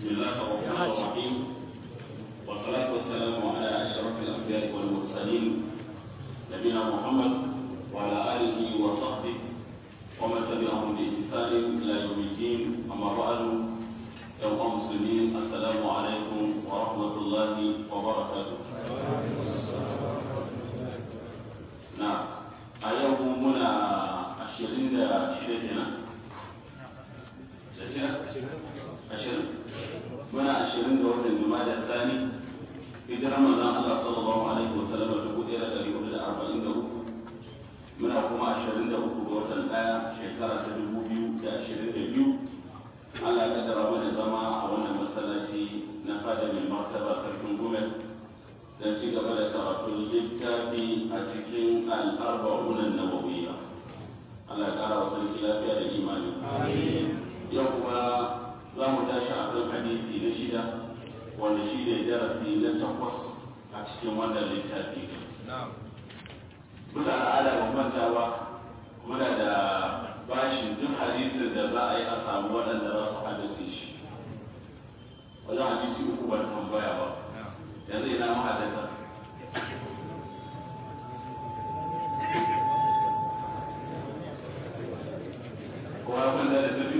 بسم الله الرحمن الرحيم والصلاة والسلام على أشرف الأنبياء والمرسلين نبينا محمد وعلى آله وصحبه ومن تبعهم بإحسان إلى يوم الدين أما بعد يوم المسلمين السلام عليكم ورحمة الله وبركاته نعم أيوم منا عشرين شدة ashirin muna ashirin da watan jumada tsani hijirar manzon Allah sallallahu alaihi wa sallam dubu ɗaya da ɗari hudu da arba'in da uku muna kuma ashirin da uku ga watan ɗaya shekara ta dubu biyu da ashirin da biyu Allah ya kaddara mana zama a wannan masallaci na fada mai martaba sarkin gumel don ci gaba da karatun littafi a cikin al'arba'unan nawawiyya Allah ya kara wa sarki lafiya da imani yau kuma za mu tashi a kan hadisi na shida wanda shi ne darasi na takwas a cikin wannan littafi bisa al'ada ban manta ba muna da bashin duk hadisin da za a yi a samu waɗanda za su haddace shi wajen hadisi uku ban tambaya ba yanzu ina mahaddata kowa kwanta da tafi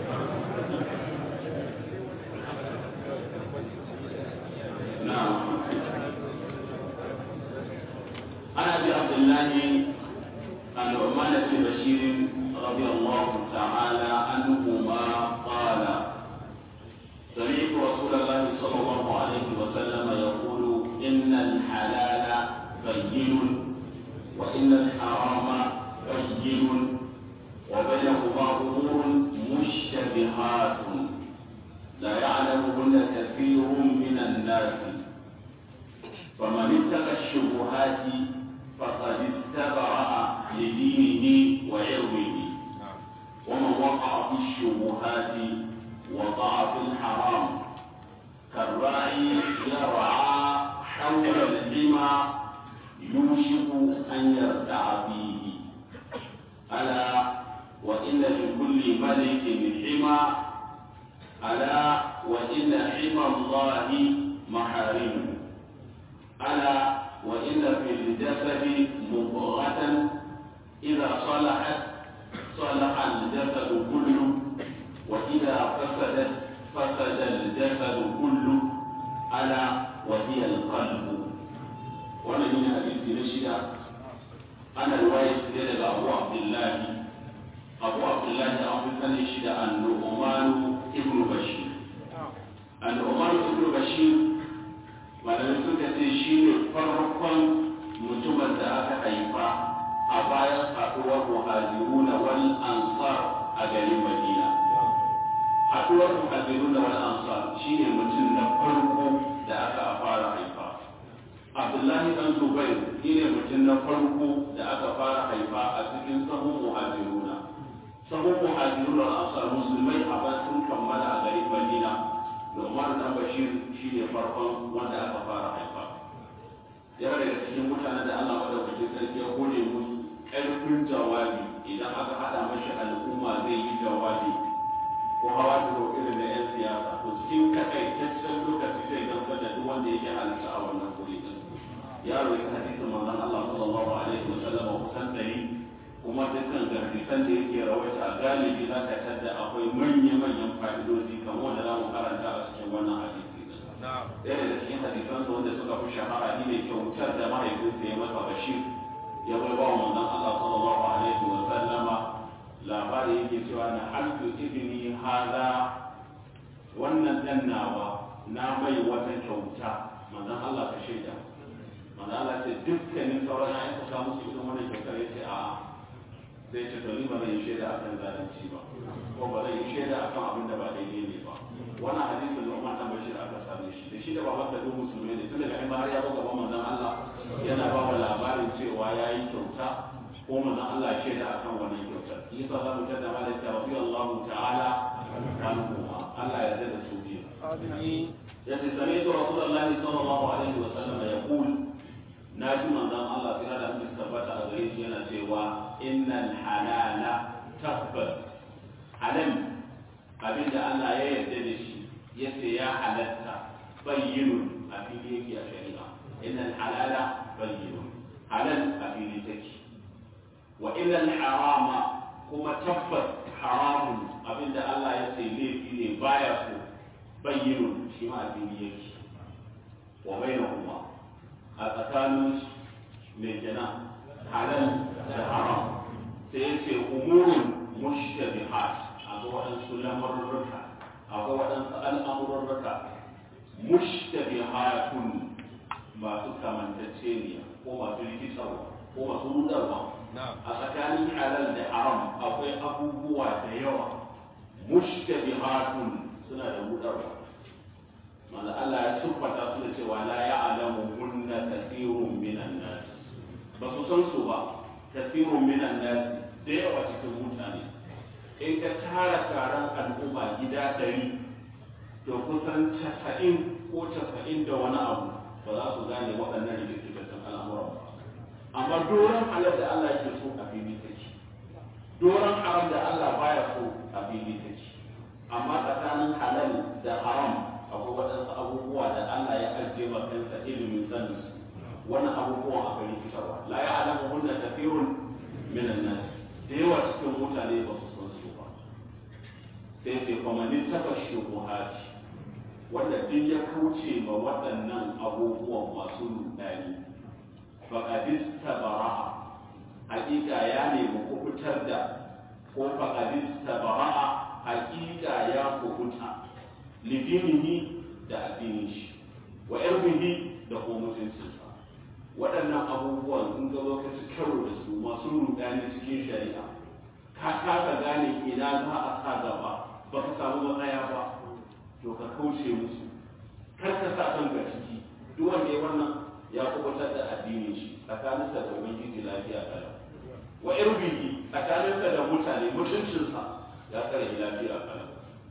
عن ابي عبد الله النعمان بن بشير رضي الله تعالى عنهما قال سمعت رسول الله صلى الله عليه وسلم يقول ان الحلال بين وان الحرام بين وبينهما امور مشتبهات لا يعلمهن كثير من الناس فمن اتقى الشبهات فقد استبرأ لدينه وعرضه ومن وقع في الشبهات وقع في الحرام كالراعي يرعى حول الحمى يوشك أن يرتع فيه ألا وإن لكل ملك حمى ألا وإن حمى الله محارمه ألا وإن في الجسد مضغة إذا صلحت صلح الجسد كله وإذا فسدت فسد الجسد كله ألا وهي القلب ومن حديث رشدة أنا رواية سيدة أبو عبد الله أبو عبد الله أبو سنة النعمان ابن بشير النعمان ابن بشير malamai suka ce shi ne farkon mutumin da aka haifa a bayan haɗuwar muhajiruna wal ansar a garin madina haɗuwar muhajiruna wal ansar shi ne mutum na farko da aka fara haifa abdullahi dan zubair shi ne mutum na farko da aka fara haifa a cikin sahun muhajiruna sahun muhajiruna wal ansar musulmai a sun kammala a garin madina da umar dan bashir shi ne farkon wanda aka fara haifa yana daga cikin mutanen da allah madaukakin sarki ya kone musu ƙarfin jawabi idan aka haɗa mashi al'umma zai yi jawabi ko hawa da irin da 'yan siyasa to cikin takaitaccen lokaci zai gamsar da duk wanda yake halitta a wannan guri din yaro ya hadisin manzon allah sallallahu alaihi wa sallam kusan dari kuma dukkan hadisan da yake rawaita a galibi za ka tadda akwai manya-manyan fa'idoji kamar wanda za mu karanta a cikin wannan hadisi ɗaya daga cikin hadisan su wanda suka fi shahara ni ne kyautar da mahaifinsa ya masa bashir ya bai ba manzon Allah sallallahu alaihi wa sallama labari yake cewa na halku ibni hada wannan dan nawa na mai wata kyauta manzon Allah ka shaida manzon Allah ce dukkanin sauran ayyuka ka musu irin wannan kyautar yace a'a sai ce to ni ba zan yi shaida akan zalunci ba ko ba zan yi shaida akan abin da ba daidai ne ba wannan hadisin da Umar dan Bashir aka same shi da shi da baban da musulmai ne tun daga har ya buga manzon Allah yana ba wa labarin cewa yayi kyauta ko manzon Allah shaida akan wannan kyautar yasa za mu tada ma da rabbi Allah ta'ala anhu Allah ya da su biyu amin yace sami da Rasulullahi sallallahu alaihi wa sallam yaqul na ji manzon Allah sai da mun tabbata a gare shi yana cewa innal halala tabbas halal abinda Allah ya yarda da shi yace ya halatta bayyinun a fili yake a shari'a innal halala bayyinun halal a fili take wa innal harama kuma tabbas haramun abinda Allah ya ce laifi ne baya so bayyinun shi ma a fili yake wa bainahuma a tsakanin mai jana halal da haram sai ya ce umurun mushtabihat akwai waɗansu lamurruka akwai waɗansu al'amurruka mushtabihatun masu kamantacceniya ko masu rikitarwa ko masu rudarwa a tsakanin halal da haram akwai abubuwa da yawa mushtabihatun suna da rudarwa manzo Allah ya siffata su da cewa la ya'lamu kunna kathirun minan nas ba su san su ba kathirun minan nas da yawa cikin mutane in ka tara taron al'umma gida ɗari to kusan casa'in ko casa'in da wani abu ba za su gane waɗannan rikitattun al'amuran ba amma doron halar da Allah yake so a fili take doron haram da Allah baya so a fili take amma tsakanin halal da haram akwai waɗansu abubuwa da Allah ya ajiye ma kansa ilimin sanin su wannan abubuwan aka rikitarwa la ya alamu hunna kafirun minan nas da yawa cikin mutane ba su san su ba sai sai kuma ni taba shubuhati wanda duk ya kauce ma waɗannan abubuwan masu rudani faqadis tabara'a hakika ya nemi kubutar da ko faqadis tabara'a hakika ya kubuta lidinihi da addinin shi wa irbihi da kuma mutuncinsa waɗannan abubuwan in ga zo ka ci karo da su masu rudani cikin shari'a ka kasa gane ina za a sa gaba ba ka samu matsaya ba to ka kauce musu kar ka sa kanka ciki duk wanda ya wannan ya kubutar da addinin shi tsakaninsa da ubangiji lafiya kalau wa irbihi tsakaninsa da mutane mutuncinsa ya tsare lafiya kalau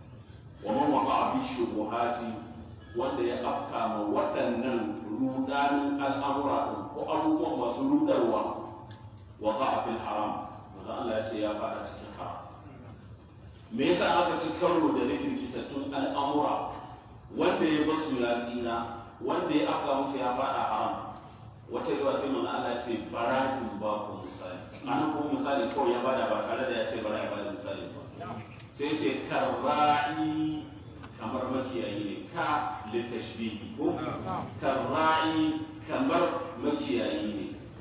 wa man waqa fi shubuhati wanda ya afka ma waɗannan rudanin al'amura ɗin ko abubuwan masu rudarwa waqa fil haram manzo Allah ya ce ya fada cikin haram me yasa aka ci karo da rikin kitattun al'amura wanda ya basu ya tsira wanda ya afka musu ya fada haram wata yawa sai manzo Allah ya ce bara'in ba ku misali anan kuma misali kawai ya bada ba tare da ya ce bara ya bada misali ba sai ce karra'i kamar makiyayi ne ka litashbihi ko karra'i kamar makiyayi ne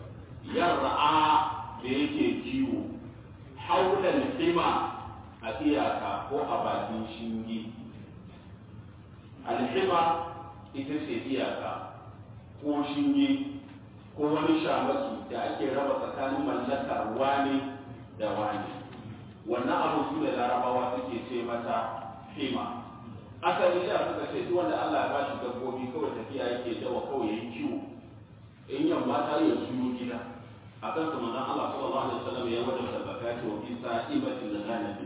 yar'a da yake kiwo haulan hima a iyaka ko a bakin shinge alhima ita ce iyaka ko shinge ko wani shamaki da ake raba tsakanin mallakar wani da wani wannan abu su da larabawa suke ce mata hima asali da suka ce duk wanda Allah ya bashi dabbobi kawai tafiya yake dawa kawai yayi kiwo in yamma ta yi juyo gida akan su manzon Allah sallallahu alaihi wasallam ya wada zakati wa fi sa'ibatil ghanam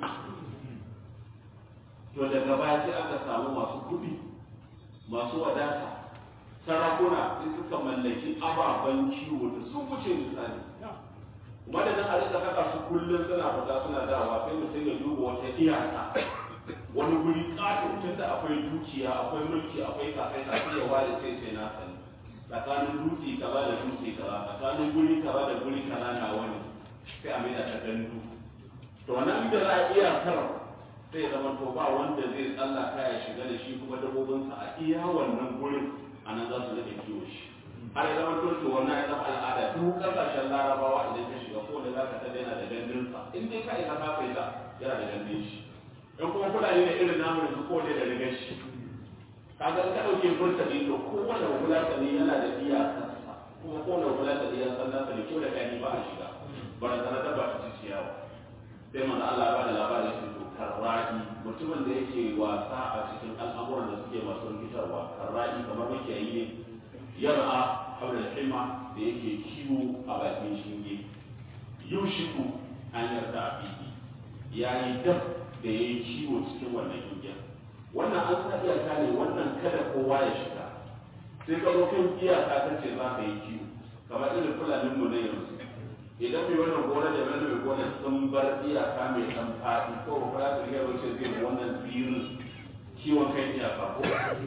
to daga baya sai aka samu masu kuɗi masu wadata sarakuna sai suka mallaki ababen kiwo da sun wuce misali madadin a rika kaka su kullum suna fita suna dawa sai mutum ya duba wata iyaka wani guri ƙato tun da akwai dukiya akwai mulki akwai kafai sai ya ware sai sai na sani tsakanin dutse kaza da dutse kaza tsakanin guri kaza da guri kaza na wani sai a mai da ta gandu to nan da za a iya kar sai zama to ba wanda zai tsallaka ya shiga da shi kuma dabbobinsa a iya wannan gurin a nan za su rage kiwo shi har ya zama to wannan ya zama al'ada duk kasashen larabawa idan ka shiga ko da za ka tada yana da gandunsa in dai ka isa ka faita yana da gandun shi in kuma fulani ne irin namu yanzu ko da rigar shi kaga ka dauke burtani to kowane fulatani yana da iyakarsa kuma kowane fulatani ya san nasa da kyau da gani ba a shiga bara sana da ba ta ci ciyawa sai manzo Allah ya bada labarin shi to karra'i mutumin da yake wasa a cikin al'amuran da suke masu rikitarwa karra'i kamar makiyayi ne yar'a haula hima da yake kiwo a bakin shinge yushiku an yarda a fili yayi dab da yayi kiwo cikin wannan shingen wannan an sa iyaka ne wannan kada kowa ya shiga sai ka zo kan iyaka ta ce za ka yi kiwo kamar irin fulanin mu na yanzu idan mai wannan gona da wani mai gona sun bar iyaka mai dan faɗi ko ba za su riga wace zai wannan tsirin kiwon kan iyaka ko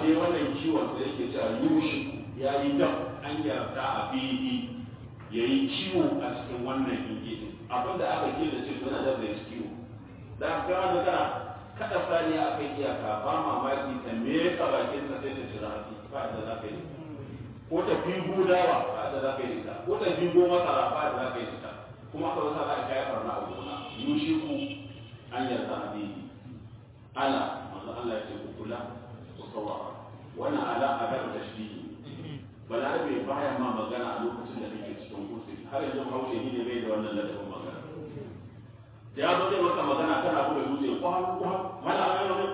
dai wannan kiwon da yake cewa yushi ya yi dab an yarda a bihi ya yi kiwo a cikin wannan ingiji abin da aka kila ce suna da zai kiwo da aka gama da kana kada sani a kai iyaka ba mamaki ta me ka bakin sa sai ta jira haƙi ba da za ka yi ko ta fingo dawa ba da za ka yi ita ko ta fingo masara ba da za ka yi ita kuma aka wasa za ka kai farna a gona yushi ku an yarda a bihi ala manzo Allah ya ce ku kula ku saurara wannan ala a ga tashbihi balarabe baya ma magana a lokacin da kake cikin kusuri har yanzu haushe ni ne bai da wannan ladabin magana da ya zo zai maka magana kana buga dutse kwan kwan mana a yau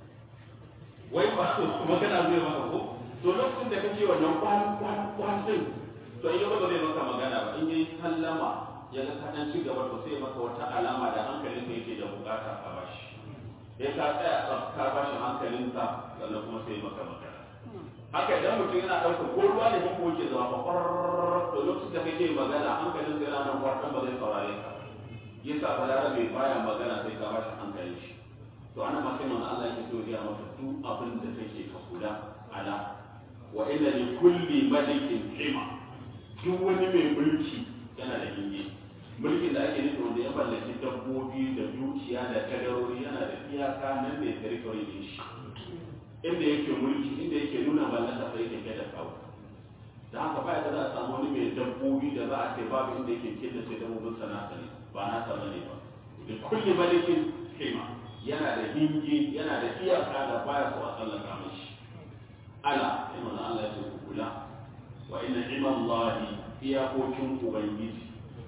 wai ba magana zai maka ko to lokacin da kake wannan kwan kwan kwan din to in yau ba zai maka magana ba in yi sallama ya ga kaɗan ci gaba to sai maka wata alama da hankalin ka yake da bukata a bashi ya ka tsaya ka bashi hankalinsa sannan kuma sai maka magana haka idan mutum yana ɗauka ko ruwa ne ko ke zama ba ƙwararrar to lokacin da kake magana hankalin sai yana nan kwartan ba zai saurare ka yasa balarabe baya magana sai ka bashi hankalin shi to ana ma sai manzo Allah yake so ya maka duk abin da kake ka kula ala wa inna li kulli malikin hima duk wani mai mulki yana da hinge mulkin da ake nufi wanda ya mallaki dabbobi da dukiya da kadarori yana da iyaka nan ne territory din shi inda yake mulki inda yake nuna mallaka sai yake da kawo da haka ba da za a samu wani mai dabbobi da za a ce babu inda yake killace dabbobin sana ne ba na sana ne ba da kulli malikin hima yana da hinge yana da iyaka da baya so a tsallaka mashi ala inna Allah ya ce ku kula wa inna imallahi iyakokin ubangiji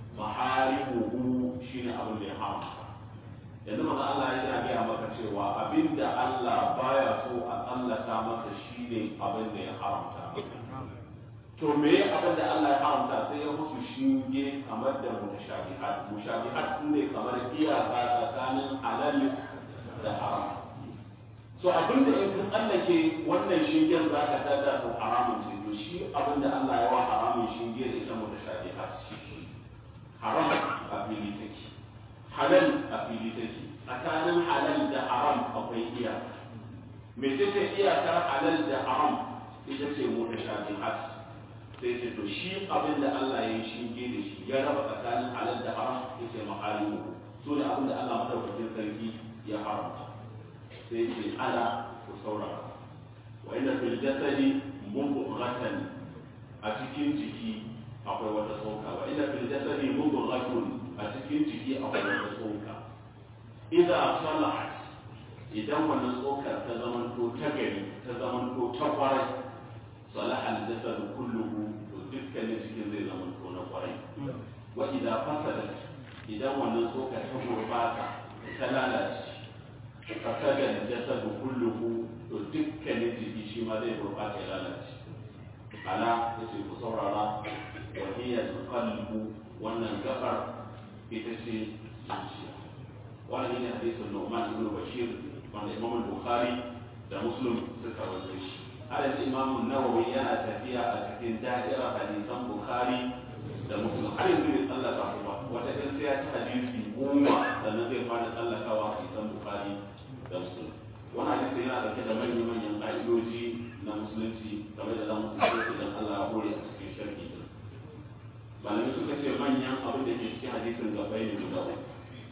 maharimuhu shine abin da ya haramta yanzu manzo Allah ya gaya maka cewa abinda Allah baya so a tsallaka masa shine abin da ya haramta to me abin da Allah ya haramta sai ya musu shinge kamar da mutashabihat mushabihat ne kamar iyaka tsakanin halal da haram so abin da in kun tsallake wannan shingen za ka tada to haramun ce to shi abin da Allah ya wa haramun shinge da ita mutashabihat shi haram a fili take halal a fili take tsakanin halal da haram akwai iya me take iyakar halal da haram ita ce mutashabihat sai ce to shi abin da Allah ya yi shinge da shi ya raba tsakanin halal da haram yace mahalimu so da abin da Allah madaukakin sarki ya haramta sai ce ala ku saurara wa inna fil jasadi mubghatan a cikin jiki akwai wata tsoka wa inna fil jasadi mubghatun a cikin jiki akwai wata tsoka idza salahat idan wannan tsokar ta zamanto ta gari ta zamanto ta kwarai salaha al-jasad kulluhu to dukkanin jikin zai zamanto na kwarai wa idza fasadat idan wannan tsokar ta gurbata ta lalace fasada al-jasad kulluhu to dukkanin jiki shi ma zai gurbata ya lalace ala yace ku saurara wa hiya al-qalbu wannan gabar ita ce zuciya wannan ne hadisin Nu'man ibn Bashir wanda Imam Bukhari da Muslim suka rawaito shi har yanzu Imam Nawawi yana tafiya a cikin da'ira hadisan Bukhari da Muslim har yanzu bai tsallaka su ba wata ɗin sai ya ci hadisi goma sannan zai fara tsallakawa hadisan Bukhari da Muslim wannan hadisi yana dauke da manyan manyan ƙa'idoji na musulunci game da zamu tsaye idan Allah ya hore a cikin sharhi din malamai suka ce manyan abin da ke cikin hadisin gabai ne guda uku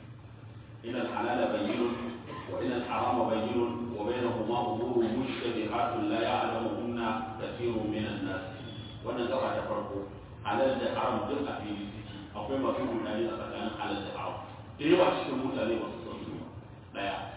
إن الحلال بين وإن الحرام بين وبينهما أمور مشتبهات لا يعلمهن كثير من الناس وأنا زرع تفرقه حلال ده حرام دل في لسكي أقوم بفيه النبي أتكلم حلال ده حرام دي وقت شموت عليه وصصصه لا يعني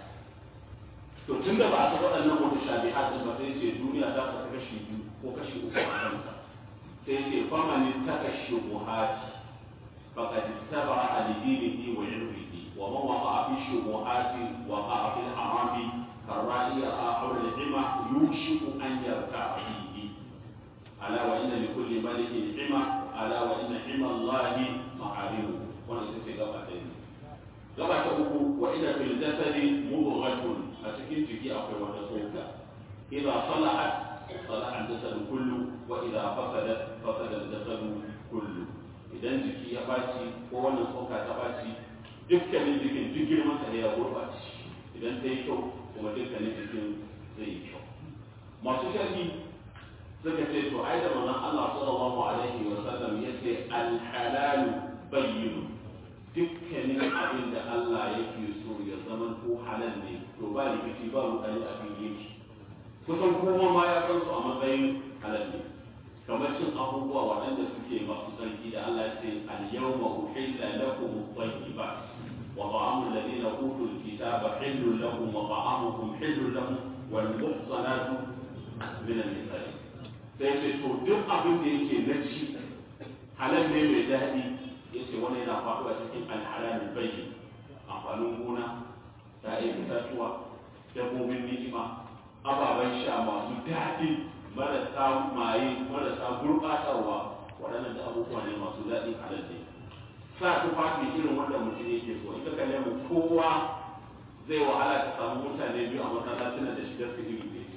to tun da ba a taɓa waɗannan mutashabihat din ba sai ce duniya za ta kashi biyu ko kashi uku a kanta sai ce famani ta kashi buhati faqad istabara li dinihi wa irdihi ومن وقع في الشبهات وقع في الحرام كالرائي حول الحمى يوشك ان يرتع فيه الا وان لكل ملك حمى الا وان حمى الله محارمه وانا سيدي غبا غبا uku وان في الجسد مضغة اتكين تجي اقوى وتصوك اذا صلحت صلح الجسد كله واذا فسدت فسد الجسد كله idan jiki ya ɓaci ko wannan tsoka ta ɓaci dukkanin jikin duk girman sa ya gurbace idan ta yi kyau kuma dukkanin jikin zai yi kyau masu sharhi suka ce to ai da manzon Allah sallallahu alaihi wa sallam yace al-halal bayyin dukkanin abin da Allah yake so ya zama ko halal ne to ba rikici ba rudani a kan yake kusan kowa ma ya san su a matsayin halal ne kamar cin abubuwa waɗanda suke masu tsarki da Allah ya ce al-yawma uhilla lakum at-tayyibat wa ta'amu alladhina utul kitaba hillun lakum wa ta'amukum hillun lahum wal muhsanatu min an-nisaa sai ce to duk abin da yake na ci halal ne mai daɗi yace wani yana faɗuwa cikin al-halal bayyin amfanin gona ta'ayin itatuwa dabbobin ni'ima ababen sha masu daɗi marasa maye marasa gurɓatarwa waɗannan da abubuwa ne masu daɗi halal ne sa tufafi irin wanda mutum yake so ita kalle mu kowa zai wahala ta samu mutane biyu a masallacin da shigar su iri ne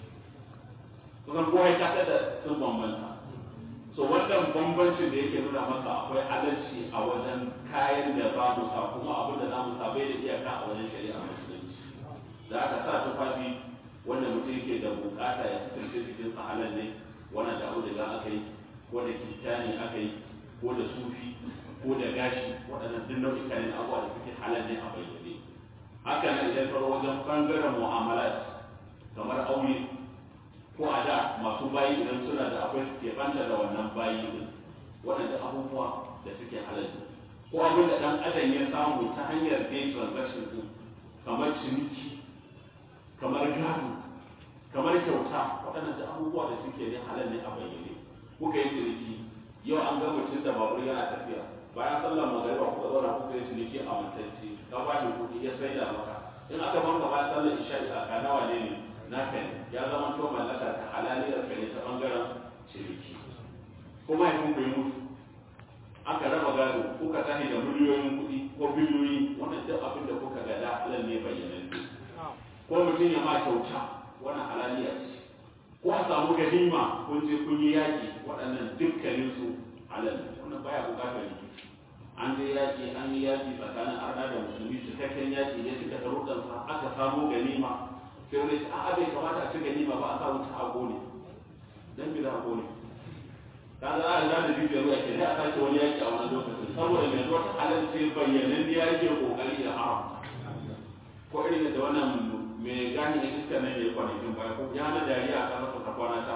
kusan kowa ya kasa da sun bambanta so wannan bambancin da yake nuna maka akwai halarci a wajen kayan da za mu sa kuma abin da za mu sa bai da iyaka a wajen shari'a musulunci da aka sa tufafi wanda mutum yake da bukata ya kasance cikin sa halal ne wannan da auduga aka yi ko da kitani aka yi ko da sufi ko da gashi waɗannan duk nau'ika ne abubuwa da suke halal ne a bayyane haka nan idan ka wajen bangaren mu'amalat kamar aure ko a da masu bayi idan suna da akwai suke banta da wannan bayi din waɗanda abubuwa da suke halal ne ko abin da ɗan adam ya samu ta hanyar day transaction din kamar ciniki kamar gado kamar kyauta waɗannan da abubuwa da suke ne halal ne a bayyane kuka yi ciniki yau an ga mutum da babur yana tafiya bayan sallar magariba kuka zauna kuka yi ciniki a mantacce ka ba shi kuɗi ya sai da maka in aka banka bayan sallar isha'i a kana wane ne naka ne ya zama to mallaka ta halaliyar ka ne ta bangaren ciniki kuma ya kun mutu aka raba gado kuka tashi da miliyoyin kuɗi ko biliyoyi wannan duk abin da kuka gada halal ne bayyananne ko mutum ya ma kyauta wannan halaliya ce ko a samu ganima kun je kun yi yaƙi waɗannan dukkanin su halal wannan baya buƙatar rikici an je yaƙi an yi yaƙi tsakanin arna da musulmi cikakken yaƙi ya cika sharuɗansa aka samu ganima sai wani ce a'a bai kamata a ci ganima ba a sa wuta a gone dan bi za a gone ka za a da bibiyar ruwa ke sai a sake wani yaƙi a wannan lokacin saboda mai zuwa halal ce bayyanan ya yake kokari da haram ko irin da wannan mai gani da iska nan ya yi kwanakin baya ko ya na dariya a kan ta kwana ta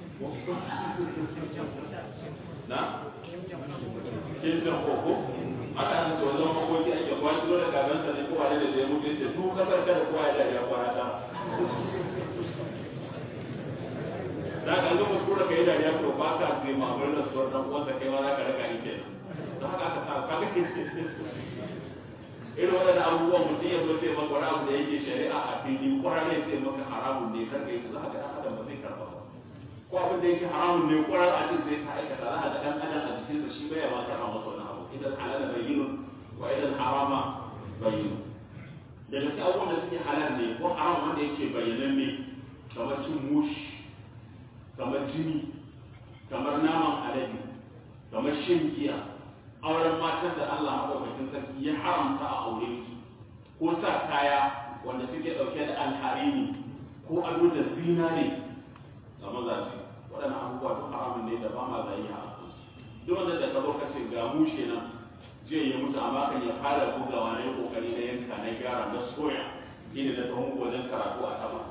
na kin jan koko aka an ce wajen makoki ake kwana kilo da gabansa ne kowa da zai mutu ce duk kasar kada kowa ya dariya kwana ta da ka zo mutu da kai dariya to ba ka zai mamar da suwar dan uwansa kai ma za ka raka ni kenan don haka aka sa ka ga irin waɗannan abubuwan mutum ya zo sai maka wani abu da yake shari'a a fili kwarar ne sai maka haramun ne kar ka yi za ka ɗan adam ba zai karɓa ba ko abin da yake haramun ne kwarar a cikin sai ka aikata za ka ga ɗan adam a jikinsa shi bai ma karɓa masa wani abu idan halala bayyinun wa idan harama bayyinun daga cikin abubuwan da suke halal ne ko haram wanda yake bayyanan ne kamar cin mushi kamar jini kamar naman alade kamar shan giya auren matan da Allah maɗaukakin sarki ya haramta a aure su ko sa kaya wanda suke ɗauke da alharini ko ado da zinare ga mazaje waɗannan abubuwa duk haramun ne da ba ma zai a kansu duk wanda da ka ka ce ga mushe nan jiya ya mutu amma kan ya fara bugawa na yi kokari na yanka na gyara na soya ina da tsohon wajen karatu a sama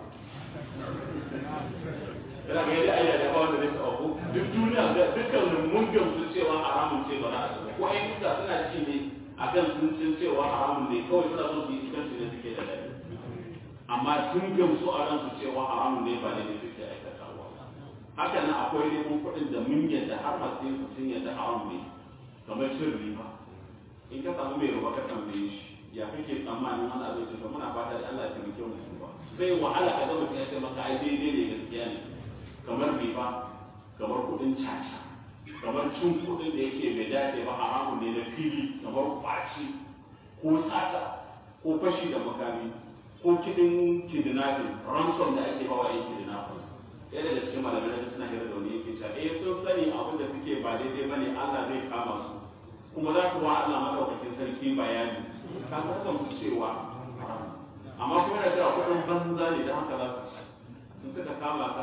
yana ga yadda ayyana da wanda zai taɓa ko duk duniya ga dukkan mun gamsu cewa haramun ce ba za a taɓa ko ai duka suna ci ne akan sun san cewa haramun ne kawai suna so su yi cikin su ne suke da dadi amma sun gamsu a ransu cewa haramun ne ba ne ne suke aikatawa haka nan akwai neman kuɗin da mun yadda har masu yin sun yadda haram ne kamar cin riba in ka samu mai riba ka tambaye shi ya kake tsammanin wani abin da muna fata da Allah ya taimake mu ba zai wahala ka ga mutum ya ce maka ai daidai ne gaskiya ne kamar riba kamar kudin caca kamar cin kudin da yake bai dace ba haramun ne na fili kamar kwaci ko sata ko fashi da makami ko kidin kidnapping ransom da ake bawa yan kidnappers ɗaya daga cikin malamai da suna hira da wani yake cewa eh sun sani abin da suke ba daidai bane Allah zai kama su kuma za su wa Allah madaukakin sarki bayani ka san su cewa amma kuma yana cewa kuɗin banza ne da haka za su in suka kama ka aka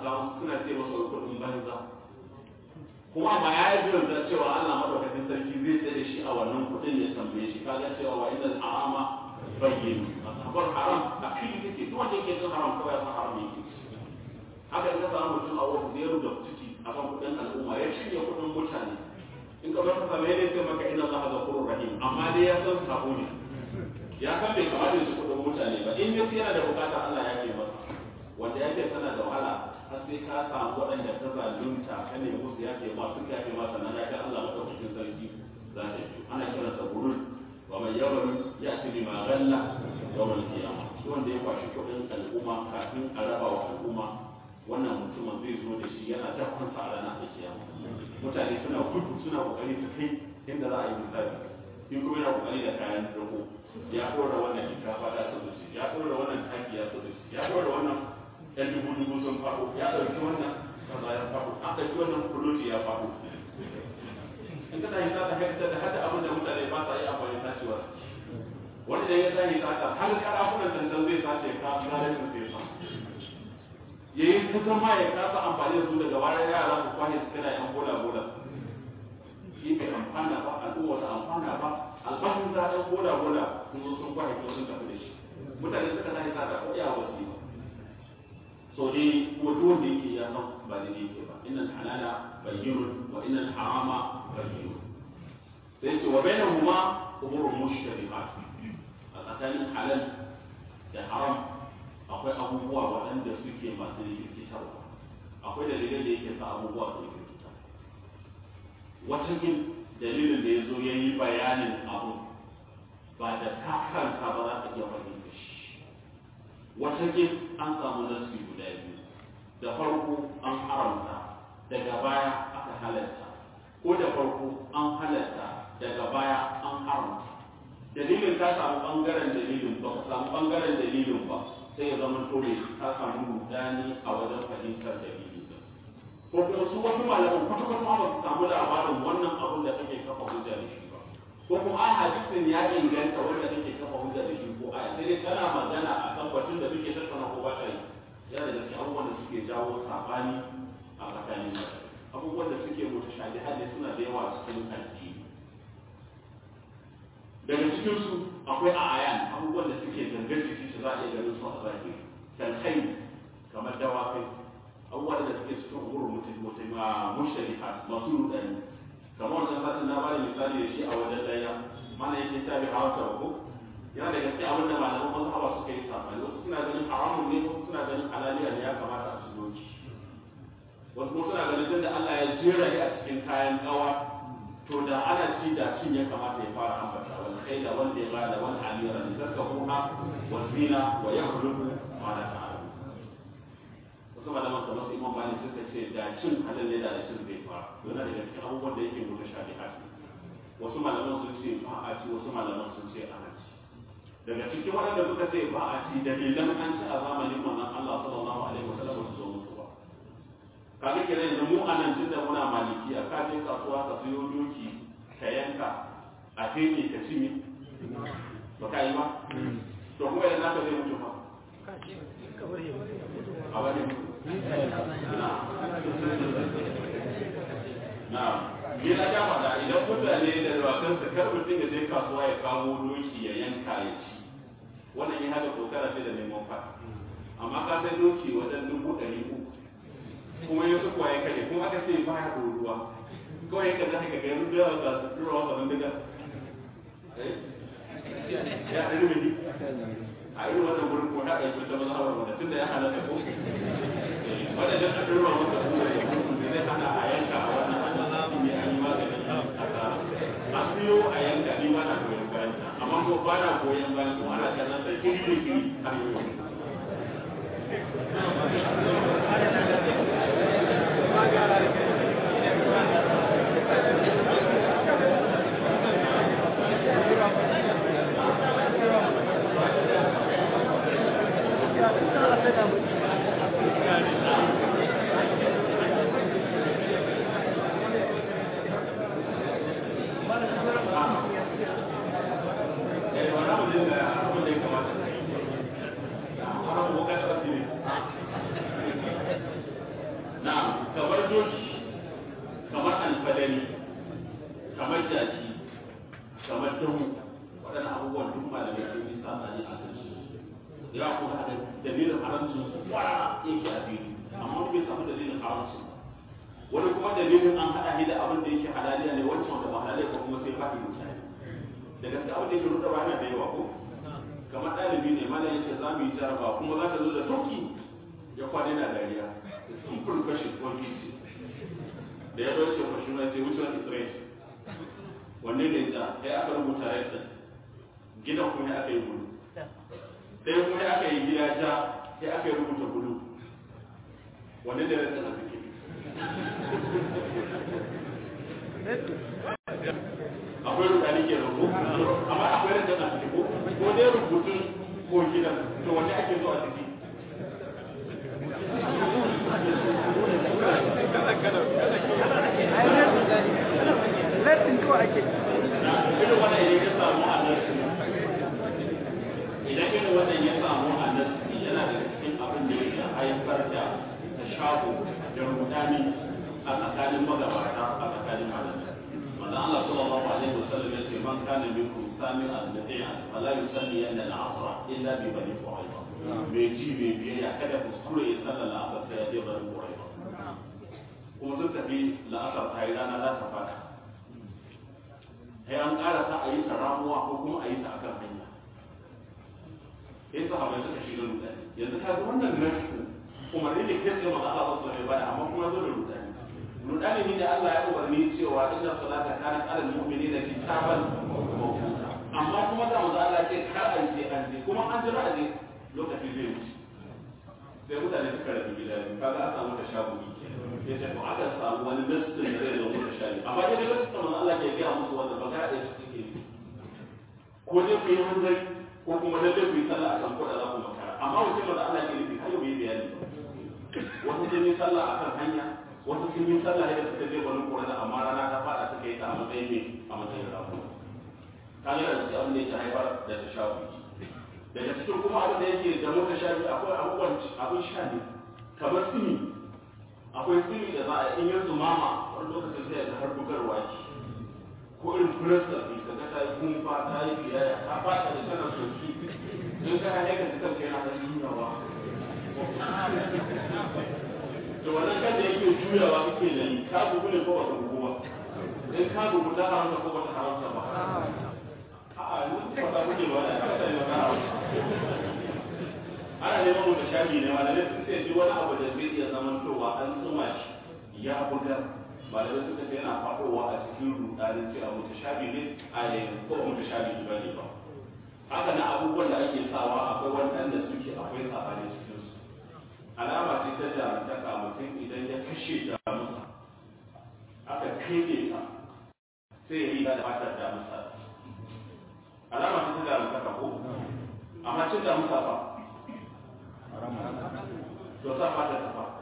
samu suna ce masa kuɗin banza kuma ma ya yi biyan da cewa Allah madaukakin sarki zai tsaye da shi a wannan kuɗin ya tambaye shi kaga cewa wa inda harama bayyin asabar haram a fili yake duk wanda yake cin haram kawai ya san haram yake haka in ka samu mutum a wani zai da ciki a kan kuɗin al'umma ya cinye kuɗin mutane in ka bar ka same ne sai maka inna Allah ghafurur rahim amma dai ya san sabo ne ya san bai kamata ya ci kuɗin mutane ba in ya yana da bukata Allah ya ke masa wanda ya ce tana da wahala har sai ka samu waɗanda ka zalunta ka ne musu ya ke ma suka yafe masa nan ya ga Allah madaukakin sarki za ta yi ana kiransa burul wa mai yawan ya ce lima galla yawan kiyama wanda ya kwashi kuɗin al'umma kafin a raba wa al'umma wannan mutumin zai zo da shi yana dafansa a ranar da kiyama mutane suna gudu suna kokari su kai inda za a yi misali in kuma yana kokari da kayan rako ya ɗora wannan shinkafa da su shi ya ɗora wannan taki ya su shi ya ɗora wannan ɗan dubu dubu sun faɗo ya ɗauki wannan kaza ya faɗo an ɗauki wannan kuloti ya faɗo in ka tashi za ta haifar da hada abin da mutane ba sa yi amfani tashiwa wani da ya tashi sata har karafunan tantan zai sace ka zarar su sai sa ya yi ta zama ya kasa amfani da su daga bayan yara su kwashe su kana yan bola bola shi bai amfana ba al'umma ta amfana ba albashin za ɗan bola bola sun zo sun kwashe ko sun tafi da shi mutane suka tashi sata ko iya wasu ba so dai ko duk wanda yake ya san ba da yake ba innal halala bayyinun wa innal harama bayyinun sai ce wa bainahuma umurun mushtabihat a tsakanin halal da haram akwai abubuwa waɗanda suke masu rikitarwa akwai dalilai da yake sa abubuwa su rikita wata yin dalilin da ya zo ya yi bayanin abu ba da ka karanta ba za ka iya fahimta shi wata yin an samu nasi guda biyu da farko an haramta daga baya aka halatta ko da farko an halatta daga baya an haramta dalilin ta samu bangaren dalilin ba ka samu bangaren dalilin ba sai ya zama dole ka samu rudani a wajen fahimtar dalili ko kuma su wasu malaman kwata kwata ba su samu labarin wannan abun da kake kafa hujja da shi ba ko kuma a hadisin ya inganta wanda kake kafa hujja da shi ko aya sai dai kana magana a kan batun da suke tattauna ko ba ta yi yana da gaske abubuwan da suke jawo sabani a tsakanin abubuwan da suke mutashabihat ne suna da yawa cikin addini daga cikin su akwai ayan abubuwan da suke gangar jiki su za a iya ganin su a zahiri kalkai kamar dawakai abubuwan da suke cikin umurin mutum mutum a musharihat masu rudani kamar wannan satin na bada misali da shi a wajen daya mana yake ta bi hawa ta ko yana da gaske abin da malaman mazhaba suka yi sabani wasu suna ganin haramun ne wasu suna ganin halaliya ne ya kamata a cikin wasu kuma suna ganin tunda Allah ya jera a cikin kayan kawa to da ana ci da cin ya kamata ya fara ambata wal khayla wal bighala wal hamira litarkabuha wal zina wa yakhluqu ma la ta'lamu wasu malaman kamar su imam bani suka ce da cin halal ne da cin zai fara yana daga cikin abubuwan da yake mutu shafi'at wasu malaman sun ce ba a ci wasu malaman sun ce ana ci daga cikin waɗanda suka ce ba a ci dalilan an ci a zamanin manzon Allah sallallahu alaihi wasallam su zo musu ba kaga kenan yanzu mu a nan tunda muna maliki a ka je kasuwa ka siyo doki ka yanka a fene ka cinye ba ka yi ba to kuma yanzu ka zai mutu fa a wani na ni na ja faɗa idan mutane da dawakansa kar mutum ya je kasuwa ya kawo doki ya yanka ya ci wannan ya haɗa kokara ce da neman fa amma ka sai doki wajen dubu ɗari uku kuma yanzu kuwa ya kare kuma aka ce baya ruwa kawai ya kaza ka ga yanzu da za su tura wasa nan daga ya ɗari mini a irin wannan gurin kuma ta ɗauki ta maza hawa wanda tunda ya halatta ko wanda dan aka ruwa masa kuma ya gudu da zai hana a yanka a wannan hannun zamu mai an yi magani a siyo a yanka ni ba na goyon bayan amma ko ba na goyon bayan kuma ana kallon sai kiri da kiri har yau jaki kamar damu waɗannan abubuwan duk malamai sun yi sabani a kan su ya kuma da dalilin haramcin su kwara yake a fili amma bai samu dalilin haramcin wani kuma dalilin an haɗa ni da abin da yake halaliya ne wancan wanda ba halaliya ko kuma sai faɗi mutane da gaske abin da yake ruɗa ba yana da yawa ko kamar ɗalibi ne mana yace za mu yi jaraba kuma za ka zo da sauki ya kwana yana dariya simple question ko easy da ya zo ce question na ce which one is right wanne ne ja sai aka rubuta right din gidan kuma aka yi bulu sai kuma aka yi gida ja sai aka yi rubuta bulu wanne ne right din a cikin akwai rudani ke rubu amma akwai right din a cikin ko ko dai rubutun ko gidan to wanne ake zo a ciki Latin kawai ake. irin wannan idan ya samu a nasi idan irin wannan ya samu a nasi yana da cikin abin da yake haifar da tashabu da rudani a tsakanin magabata a tsakanin malamai manzo Allah sallallahu alaihi wasallam yace man kana minkum sami'an nadi'an fala yusalli anna al-'asr illa bi bani quraiba bai ji bai biyayya kada kuskure ya sallar la'asar sai ya je bani quraiba kuma sun tafi la'asar ta yi rana za ta fada sai an ƙara ta a yi ta ramuwa ko kuma a yi ta akan hanya sai sahabai suka shiga rudani yanzu ka ga wannan nasu umarni da kai tsaye maza Allah sallallahu alaihi wasallam amma kuma zo da rudani rudani ne da Allah ya umarni cewa inna salata kanat alal mu'minina kitaban mawquta amma kuma da maza Allah ce kar a yi an je kuma an jira a je lokaci zai wuce sai mutane suka rabu gida biyu kaga an samu ta shagugi ya ce to aka samu wani nassin da zai zama da shari amma dai nassin da Allah ke gaya musu wanda ba ga da su suke ko dai ku yi hanzari ko kuma lalle ku yi sallah a kan kuɗa za ku makara amma wace da Allah ke nufi har yau bai bayani wasu sun yi sallah a kan hanya wasu sun yi sallah yadda suka je wani ƙura amma rana ta faɗa suka yi ta a matsayin ne a matsayin rafu kan yana da abin da yake haifar da ta shafi daga cikin kuma abin da yake da muka shafi akwai abubuwan abin sha ne kamar sini akwai sirri da za a in yanzu mama wani lokacin sai ga har bugarwa ki ko irin kurasta ne ka ga ta yi kumfa ta yi biyayya ta fata da tana soki in ka hanyar ka cikin kai na ta juyawa da wannan kan da yake juyawa kake da yi ka gugu ne ko ba ka gugu ba in ka gugu ta haramta ko ba ta haramta ba a'a ni ba ta gudu ba da ka sani ba ta haramta ana neman mutu shafi ne malamai sun ce duk wani abu da zai iya zamantowa an tsuma shi ya bugar malamai suka ce yana faɗowa a cikin rudanin cewa mutu shafi ne a yanzu ko mutu shafi ba ne ba haka na abubuwan da ake sawa akwai waɗanda suke akwai sabani cikin su alama ce ta jarumtaka mutum idan ya kashe damusa aka kai ta sai ya riga da fatar damusa alama ce ta jarumtaka ko amma cin damusa fa to sa fata ta fa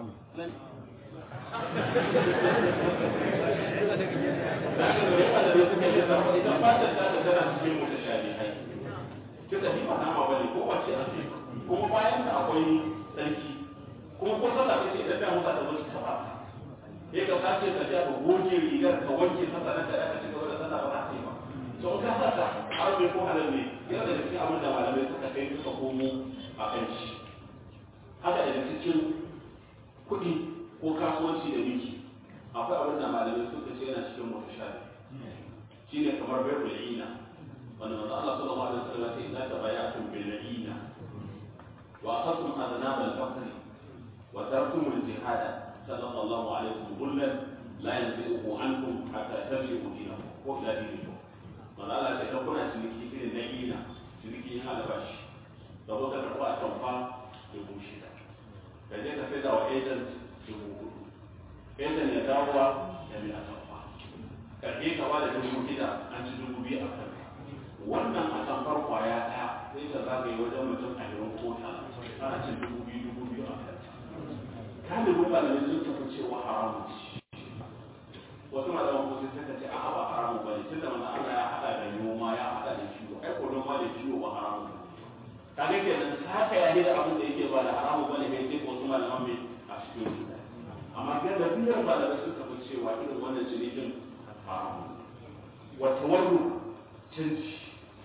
idan fatar ta da tana cikin mutashabihai kisa ni ba nama bane ko wace a ce kuma bayan da akwai sarki kuma ko sallah kace idan da musa da zo ta ba sai ka sace ka ja ka goge rigar ka wanke ta sanar da aka ci gaba da sallah ba za ta yi ba to in ka saka har bai ko halal ne yana da cikin abin da malamai suka kai suka komo a kan shi haka daga cikin kuɗi ko kasuwanci da miki akwai abin da malamai suka ce yana cikin mutashabi shine kamar bai ina wanda manzo Allah sallallahu alaihi wasallam ya ce idza tabaya'tum bil ina wa akhadtum adnab al baqr wa tarkum al jihad sallallahu alaihi wasallam la yanzi'u ankum hatta tarji'u dinakum ko ila dinikum manzo Allah ya ce kuna ciniki irin na ina ciniki yin albashi da zo ka karɓa a tamfa dubu shida ka je ka sai da wa agent dubu hudu agent ya dawowa ya bi a tamfa karɓe ka ba da dubu shida an ci dubu biyu a kan wannan a tamfar kwaya ɗaya sai ta zagaye wajen mutum ashirin ko talatin ana cin dubu biyu dubu biyu a kan kalibin malamai sun tafi cewa haramun ci wasu malaman ko sai suka ce a'a ba haramun ba ne tunda manzo Allah ya haɗa da noma ya haɗa da kiwo ai ko noma da kiwo ba haramun ba kaga kenan haka ya da abin da yake ba da haramu bane kai sai wasu malaman mai a cikin su amma ga da biyar malamai sun tafi cewa irin wannan cinikin haramu wata warru canji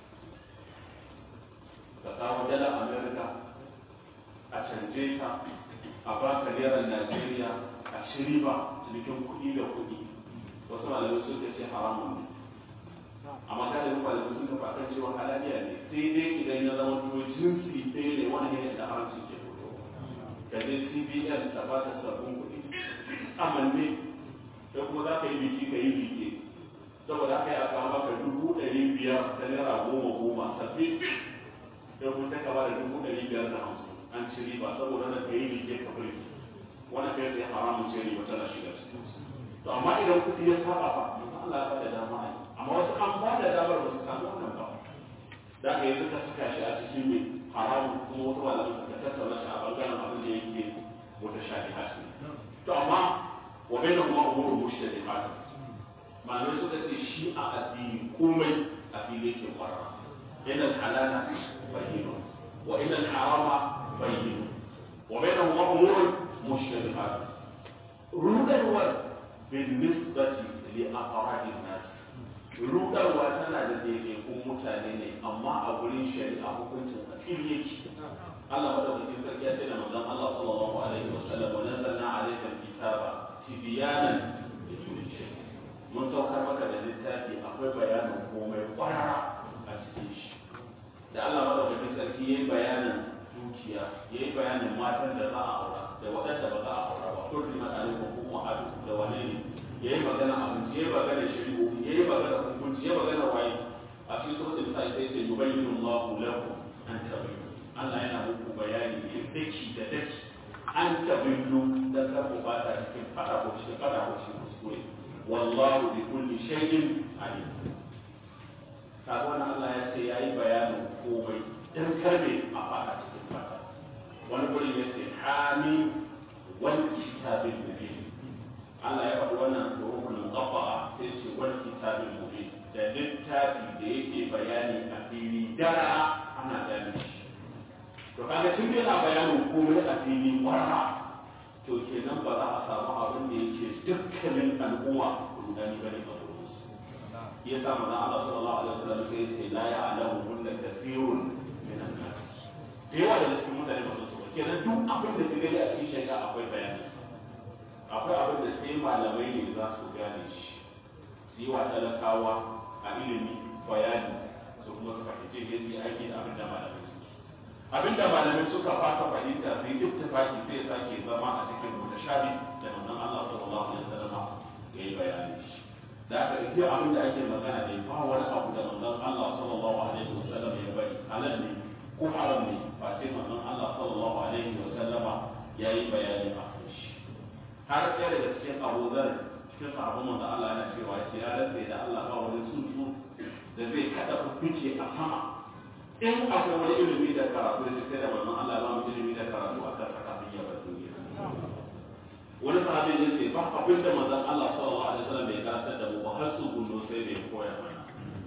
ka kawo dala america a canje ta a baka naira najeriya a ci riba cinikin kuɗi da kuɗi wasu malamai sun ce haramun ne amma kada mu malamai sun kafa kan cewa halaliya ne sai dai idan ya zama to jinsi ɗaya ne wani ne da haramci ke fito ka je cbn ta ba ta sabbin kuɗi amanne sai kuma za ka yi biki ka yi biki saboda haka ya kawo maka dubu ɗari biyar ta naira goma goma sabbi sai kuma sai ka ba da dubu ɗari biyar da hamsin an ci riba saboda na ka yi biki ka bari wani kai sai haramun ce riba tana shiga cikin to amma idan kuɗi ya saba fa Allah ya ba da dama a yi amma wasu an ba da damar ba su samu wannan ba da ka yi suka saka shi a cikin mai haramun kuma wasu malamai suka tattauna shi a bangaren abin da yake wata shafi haske to amma wa bai da kuma umuru mushi da jihadi malamai suka ce shi a addini komai a fili yake kwarara ina halala bayyana wa ina harama bayyana wa bai da kuma umuru mushi da jihadi rudarwar bin nisbati li aqrabin nas rudarwa tana da daidaikun mutane ne amma a gurin shari'a hukuncin a fili yake Allah madaukakin sarki ya ce da manzon Allah sallallahu alaihi wa sallam wa nazzalna alayka alkitaba tibyanan li kulli shay mun saukar maka da littafi akwai bayanin komai kwarara a cikin shi da Allah madaukakin sarki yayi bayanin dukiya yayi bayanin matan da za a aura da waɗanda ba za a aura ba kullu ma alaikum kuma adu da wane ne yayi magana abinci yayi magana shari'o yayi magana hukunci yayi magana waye a cikin suratul nisa sai ce yubayyinu Allahu lakum an tabayyanu Allah yana muku bayani ne daki da daki an tabayyanu da kar ku bata cikin fada ko cikin fada ko cikin kuskure wallahu bi kulli shay'in alim kaga wannan Allah ya ce yayi bayanin komai dan karbe a fada cikin fada wani gurin ya ce hami wal kitabil mubin Allah ya faɗi wannan rukun qafa'a sai ce wal kitabil mubin da littafi da yake bayani a fili dara ana gane shi to kaga tun yana bayanin komai a fili kwarra to kenan ba za a samu abin da yake dukkanin al'umma rudani bane a gurin su ya sa manzo Allah sallallahu alaihi wasallam sai ce la ya'lamu kunna kathirun min an-nas da yawa da cikin mutane ba su kenan duk abin da kake a cikin shari'a akwai bayani akwai abin da sai malamai ne za su gane shi su yi wa talakawa a ilimi bayani su kuma su fahimce shi su aiki da abin da malamai suke abin da malamai suka fasa fahimta sai ittifaki sai sake zama a cikin mutashabi da manzon Allah sallallahu alaihi wasallam ya yi bayani shi da aka ita abin da ake magana ne ba wani abu da manzon Allah sallallahu alaihi wasallam ya bari halal ne ko haram ne ba sai manzon Allah sallallahu alaihi wasallam ya yi bayani a kan shi har ɗaya daga cikin Abu Dharr cikin sahabban manzon Allah yana cewa ya rantsa da Allah ba wani tsuntsu da zai kada fice a sama in akwai wani ilimi da karatu da sai da manzon Allah ba mu ilimi da karatu a kan kafin ya bar duniya wani sahabi ya ce ba abin da manzon Allah sallallahu alaihi wasallam bai karantar da mu ba har su gundo sai da ya koya mana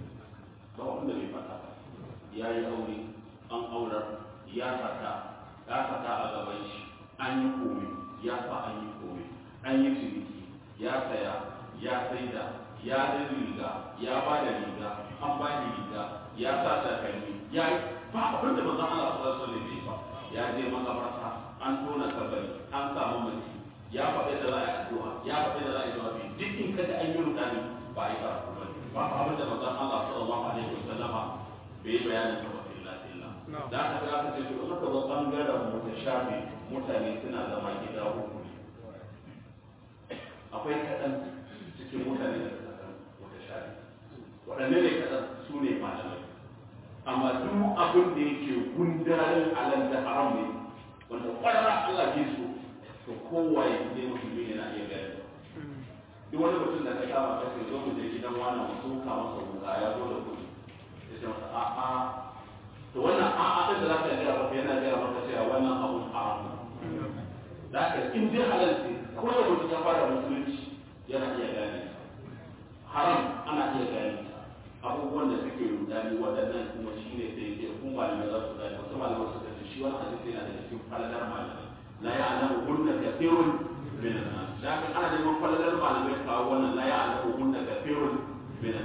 ba wanda bai fata ba ya yi aure an aurar ya saka ya saka a gaban shi an yi komai ya sa an yi komai an yi ciniki ya saya ya saida ya da riga ya ba da riga an ba da riga ya sa takalmi ya yi ba abin da manzon Allah sallallahu alaihi wasallam bai ba ya je makabarta an tona kabari an samu mace ya faɗi da za a yi addu'a ya faɗi da za a yi jawabi duk in kada an yi rudani ba a yi karatu ba ba abin da manzon Allah sallallahu alaihi wasallama bai bayanin ta ba illa illa da aka ga aka ce to in ka zo bangaren mutashabi mutane suna zama gida uku ne akwai kaɗan cikin mutane da suka san mutashabi waɗanne ne kaɗan su ne malamai amma duk abin da yake gundarin alal da haram ne wanda ƙwararra Allah ke so to kowaye ne musulmi yana iya gani duk wani mutum da ka kama ka ce zo mu je gidan wani mu soka masa wuka ya zo da kuɗi ya ce masa a'a to wannan a'a ɗin da za ka gaya maka yana gaya maka cewa wannan abun haram da haka in dai halal ce ko da mutum ya fara musulunci yana iya gane haram ana iya gane abubuwan da suke rudani waɗannan kuma shi ne sai ke kun malamai za su gane wasu malamai suka ce shi wani hadisi yana da cikin falalar malamai la ya'lamu hunna kathirun min an-nas da haka ana neman falalar malamai kawo wannan la ya'lamu hunna kathirun min an-nas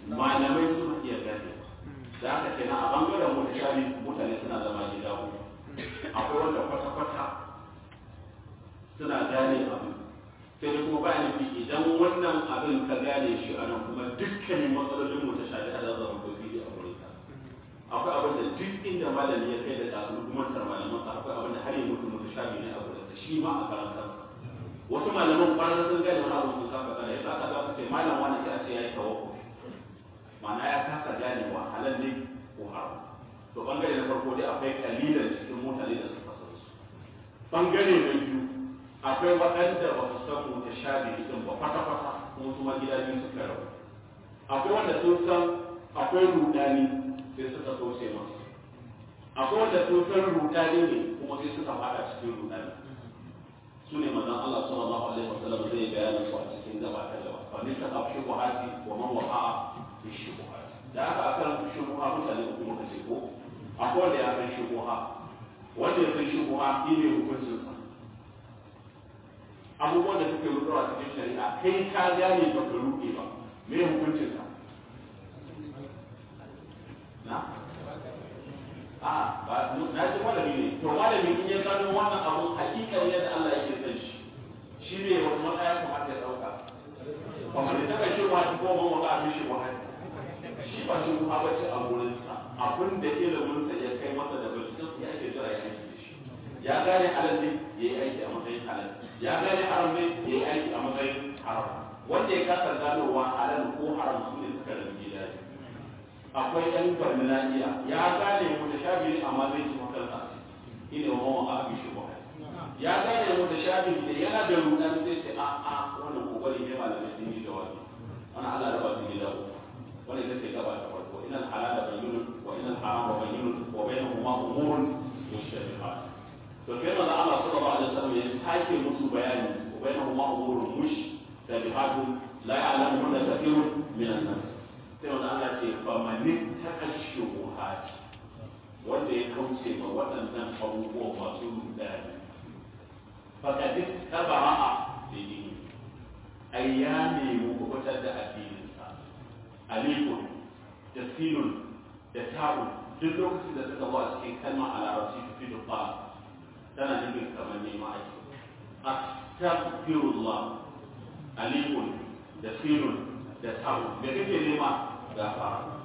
malamai suna iya gane da haka kenan a bangaren mutashabi mutane suna zama gida uku akwai wanda kwata-kwata suna gane abu sai dai kuma bayan nufi idan wannan abin ka gane shi a nan kuma dukkanin matsalolin mutashabi a zama ko fili a wurin ka akwai abin da duk inda malami ya kai da tasu hukumantar malaman sa akwai abin da har yi mutu mutashabi ne a wurin shi ma a karan kansa wasu malaman kwanan sun gane wani abu sun kafa gane yasa aka za su ce malam wani sai a ce ya yi tawakkuf ma'ana ya kasa ganewa halal ne ko haram to bangare na farko dai akwai kalilan cikin mutane da suka san su bangare na biyu akwai waɗanda ba su san mu ta shabi din ba kwata kwata kuma su ma gida biyu suka rabu akwai wanda sun san akwai rudani sai suka kauce masu akwai wanda sun san rudani ne kuma sai suka fada cikin rudani su ne manzon Allah sallallahu alaihi wasallam zai bayanin su a cikin gaba ta gaba fa ni ta afshi ko hati wa man waqa'a fi shubuhat da aka akan shubuha mutane uku muka ce ko akwai wanda ya san shubuha wanda ya san shubuha shi ne hukuncin sa abubuwan da suke rubuwa cikin shari'a kai ka gane ba ka ruke ba me hukuncin sa na a ba na ji malami ne to malami in ya gano wannan abun hakikar yadda Allah yake san shi shi ne wata matsaya kuma ta dauka kamar da ta shi wa ko mun waka abin shi wa shi ba shi kuma bace a gurin sa abin da ilimin sa ya kai masa da binciken sa yake jira ya aiki da shi ya gane halal ne yayi aiki a matsayin halal ya gane haram ne yayi aiki a matsayin haram wanda ya kasa ganowa halal ko haram su ne suka rabu gida akwai yan barnaniya ya gane mu da shabi amma zai ci makansa ina wa mawa abi shi ba ya gane mu da shabi da yana da rudan zai ce a a wannan kokari ne malamai sun yi jawabi wannan Allah da ba su gida uku wannan ita ce gaba ta farko inal halal bayyinun wa inal haram bayyinun wa bainahuma umurun mushtabihat to sai manzo Allah sallallahu alaihi wasallam ya sake musu bayani wa bainahuma umurun mushtabihat la ya'lamuhunna kathirun min an-nas sai wanda Allah ce fa manin takashu buhati wanda ya kauce ma waɗannan abubuwa masu rudani fa kad tabara'a bi dini ai ya nemi kubutar da addininsa alifun da sinun da ta'un duk lokacin da suka zo a cikin kalma a larabci fi duba tana nufin kamar nema ake astaghfirullah alifun da sinun da ta'un me kake nema gafara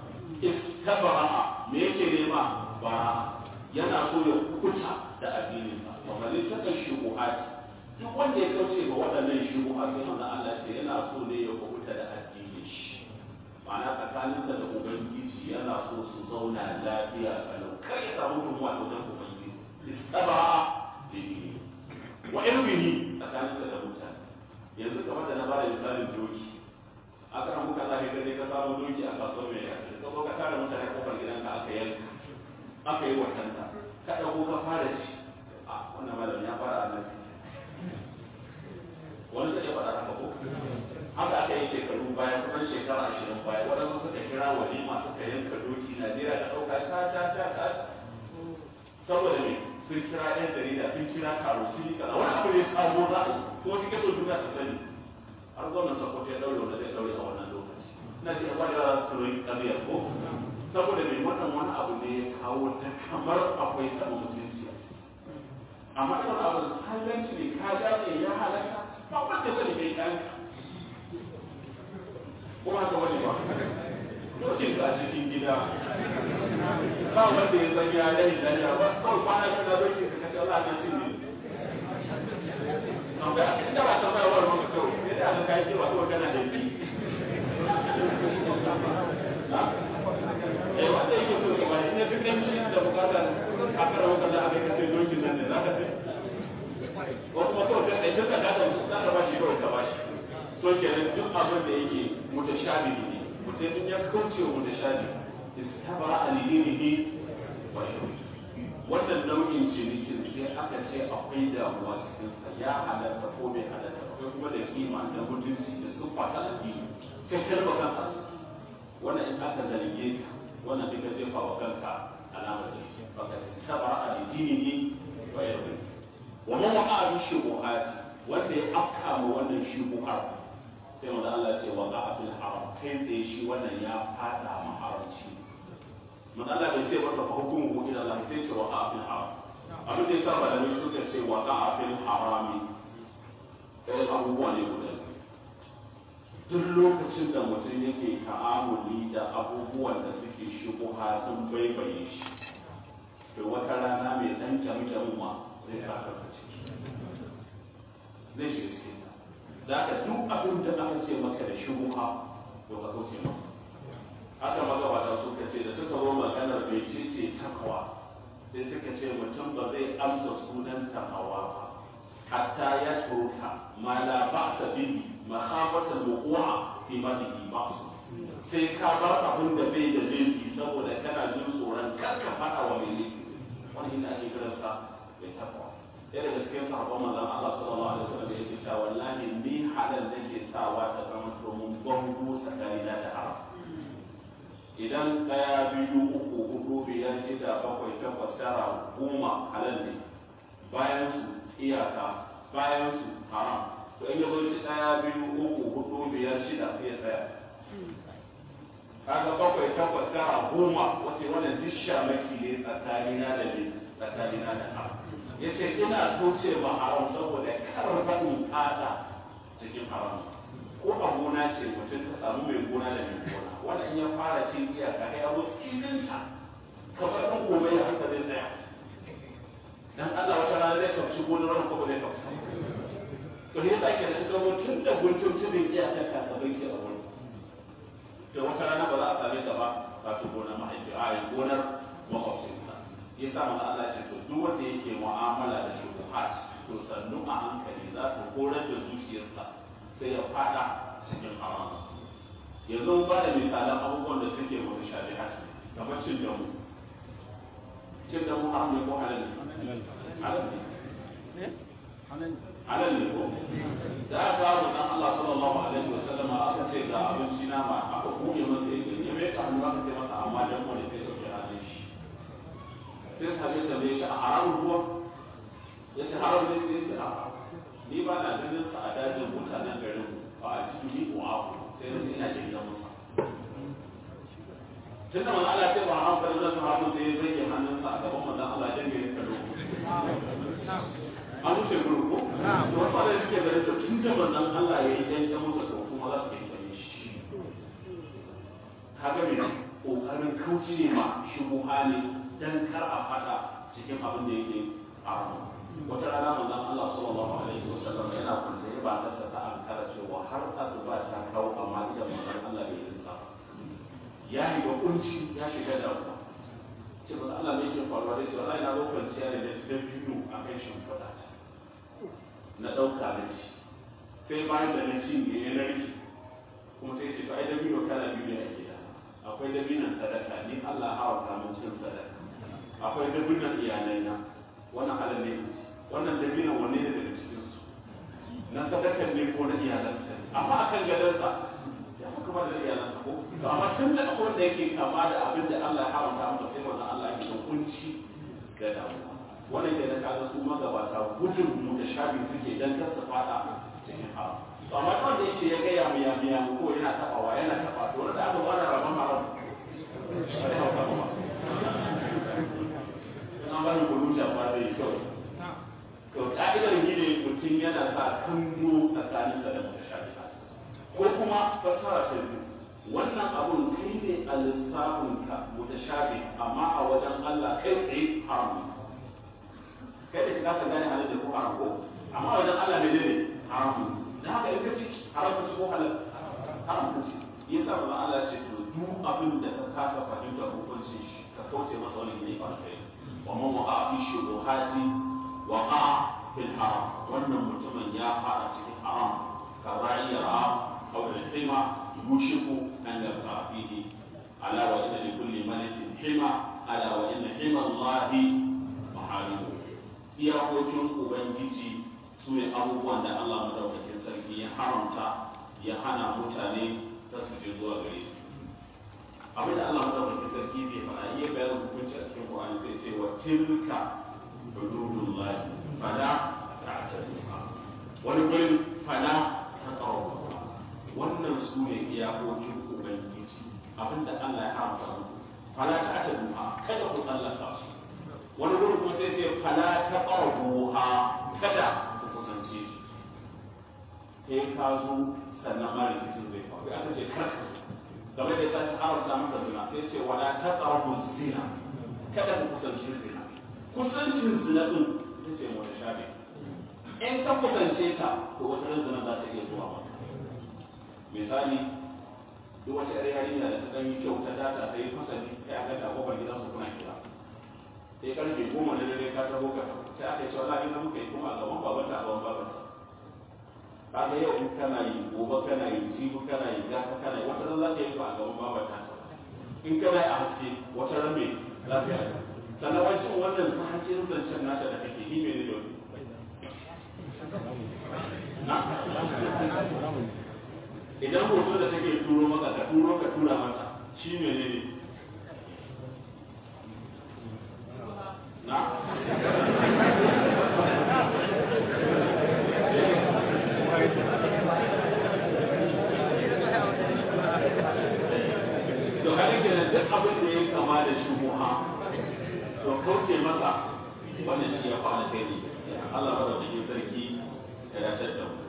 istabara me yake nema bara yana so ya kuta da addinin sa kuma ne ta kan shubuhat duk wanda ya kauce ga waɗannan shubuhat sai manzo Allah ce yana so ne ya kuta da addinin shi ma'ana tsakaninsa da ubangiji yana so su zauna lafiya kalau kar ya samu tumuwa da wajen ubangiji istabara bihi wa ilmihi tsakaninsa da mutane yanzu kamar da na bada misalin doki aka ramu ka zafi gane ka samu doki a kasuwar mai yaki ka zo ka tara mutane kofar gidanka aka yanka aka yi watanta ka ɗago ka fara ci a wannan malam ya fara a nan wani zai faɗa haka ko haka aka yi shekaru baya kusan shekara ashirin baya waɗansu suka kira walima suka yanka doki najeriya ta ɗauka ta ta ta ta saboda me sun kira yan jarida sun kira taro sun yi kaza wani abu ne sabo za a kuma cikin so duniya su sani har gwamnan sokoto ya daure wanda zai daure a wannan lokaci ina ce ya kwada su royi kabiyar ko saboda mai wannan wani abu ne ya kawo ta kamar akwai taɓa mutunci amma irin abu halanci ne ka gane ya halaka ba wanda sani kai kan ko haka wani ba dokin ka cikin gida ba wanda ya zanya ya yi zanya ba kawai kwana shi na dokin ka kashe Allah na cin ne amma inda ba ta bayarwar maka kawai sai da aka kai ba kawai kana da yi eh wanda yake so ka bani ne duk shi da bukata a kara wata da aka kace dokin nan ne zaka ce ko kuma kawai sai ai duka da da za ka bashi kawai ka bashi to kenan duk abin da yake mutashabi ne mutum in ya kauce wa mutashabi istabara alidinihi wa wannan nau'in cinikin sai aka ce akwai damuwa cikin sa ya halatta ko bai halatta akwai kuma da kima da mutunci da siffa ta addini kai kalma kanka wannan in aka zarge ka wannan duka jefa wa kanka alamar da shi baka sabara alidinihi wa yarda wa man waqa bi shubuhat wanda ya afka ma wannan shubuhar sai wanda Allah ya ce wa qa'a fil haram kai tsaye shi wannan ya fada ma haramci mun Allah bai ce masa fa hukumu ila Allah sai ce wa qa'a fil haram abin da yasa malamai suka ce wa qa'a fil harami ɗayan abubuwa ne guda duk lokacin da mutum yake ta'amuli da abubuwan da suke shigo sun baibaye shi to wata rana mai dan kyamkyamu ma zai sa ka ciki zai shiga cikin ta da ka duk abin da aka ce maka da shubuha to ka kauce masa haka magabata suka ce da suka zo maganar bai ce ce takawa sai suka ce mutum ba zai amsa sunan takawa ba hatta ya turka ma la ba'sa bihi makhafatan wuqu'a fi madihi ba'su sai ka bar abin da bai da laifi saboda kana jin tsoron kar ka fada wa mai laifi wani ina ake kiransa bai takwa ɗaya daga cikin sahabban manzon Allah sallallahu alaihi wasallam da yake cewa wallahi ni halal nake sawa ta zama domin bango tsakanina da haram idan ɗaya biyu uku hudu biyar shida bakwai takwas tara goma halal ne bayan su iyaka bayan su haram to in yazo shi ɗaya biyu uku hudu biyar shida sai ya tsaya kaga bakwai takwas tara goma wace wannan duk shamaki ne tsakanina da ne tsakanina da haram yace ina kauce ma haram saboda kar in fada cikin haram ko a gona ce mutum ka samu mai gona da mai gona wanda in ya fara cin iyaka kai abu tsininta kamar ɗan gobe ya haka zai tsaya dan Allah wata rana zai kauci gonar wani ko ba zai kauci to ne yasa ake da suka zo tun da guntun tunin iyaka ka ka bai ke a wurin da wata rana ba za a same ta ba ka ci gonar mahaifi a yi gonar makwabcinsa ya sa mana Allah ce to duk wanda yake mu'amala da shubuhat to sannu a hankali za su horar da zuciyarsa sai ya fada cikin haram yanzu ba da misalan abubuwan da suke mutu shabihat kamar cin damu cin damu haram ne ko halal ne halal ne halal ne ko da aka kawo dan Allah sallallahu alaihi wa sallam aka ce ga abinci nama aka buɗe masa yake ya mai hannu aka ce masa amma dan mu ne sai dauke hannun shi sai sabe ta bai shi a haramun ruwa ya ce haram ne sai ce a ni ba na ganin sa a dajin mutanen garin ba a cikin ni ko abu sai na ina jin gidan musa tunda manzo Allah ya ce ba haram kada zan haramun sai ya zage hannunsa a gaban manzo Allah ya dinga yin kallo an wuce gurin ko to wasu da suke ganin to tun da manzon Allah ya yi dan ya musa to kuma za su yi bane shi kaga me kokarin kauce ma shubuha ne dan kar a fada cikin abin da yake haramun wata rana manzon Allah sallallahu alaihi wasallam yana kwance ya ba ta ta ankara cewa har asuba ta kawo amma idan manzon Allah bai rinsa ya yi wa kunci ya shiga damuwa ce ba Allah ne ke faruwa da cewa na zo kwanciya ne da biyu a kan shimfiɗa na ɗauka na ci sai bayan da na ci ne ya narke kuma sai ce to ai dabino kala biyu ne a gida akwai dabinan sadaka ni Allah haramta mun cin sadaka akwai dabinan iyalai na wannan halal ne wannan dabinan wanne ne daga cikin su na sadakan ne ko na iyalansa amma akan gadansa ya fi kama da iyalansa ko to amma tun da akwai wanda yake kama da abin da Allah ya haramta masa sai wannan Allah yake da kunci da damuwa wannan ke da kaga su magabata gudun mu da shafi suke dan kar su fada cikin haram to amma wanda yake ya gaya mu ya biya mu ko yana tabawa yana taba to wanda aka fara rabon haram sai hauka ba an ba ni gudu da ba zai kyau to ka'idar gine mutum yana sa kallo tsakaninsa da mutashabihat ko kuma fasara ta biyu wannan abun kai ne a lissafinka mutashabi amma a wajen Allah kai tsaye haram kai da ka gane halin da ko haram ko amma a wajen Allah ne ne haram da haka in ka ci haram ka ci ko halal haram ka ci yasa ba Allah ya ce to duk abin da ka kasa fahimta hukuncin shi ka kauce masa wani ne ba kai wa man waqa fi shubuhati waqa fil haram wannan mutumin ya fara cikin haram ka ra'ira أو الحمى يوشك أن يبقى فيه ألا وإن لكل ملك حمى ألا وإن حمى الله محارمه iyakokin ubangiji su ne abubuwan da Allah madaukakin sarki ya haramta ya hana mutane ta su je zuwa gare su abin da Allah madaukakin sarki zai faɗa iya bayanin hukunci a cikin Qur'ani zai ce wa tilka hududullahi fala ta'taduha wani gurin fala taqrabu iyakokin ubangiji abinda Allah ya haramta muku fala ta ta duha kada ku tsallaka su wani gurin kuma sai ce fala ta qarbuha kada ku kusance su sai ka zo sannan ma rikicin zai faru ya ce kar ka zo game da sai haramta maka zina sai ce wala ta qarbu zina kada ku kusance zina kusancin zina din sai ce wani shafi in ka kusance ta to wata ran zina za ta iya zuwa maka misali duk wata yar yarinya da ta dan yi kyau ta data ta yi fasali sai aka ta kofar gidan su kuna kira sai karfe goma da dare ka taho ka sai aka ce wallahi na muka yi kuma a gaban baban ta a gaban baban ta kaga yau in kana yi gobe kana yi jibi kana yi gata kana yi wata ran za ka yi ba a gaban baban ta in kana yi a haske wata ran me za ka yi sannan wancan wannan sahancin zancen nata da kake yi mene ne na idan hoto da take turo maka ka turo ka tura mata shi mene ne na to kada ke da duk abin da ya kama da shubuha to kauce masa wannan shi ya fara kai ne Allah ba da cikin sarki ya dace da mu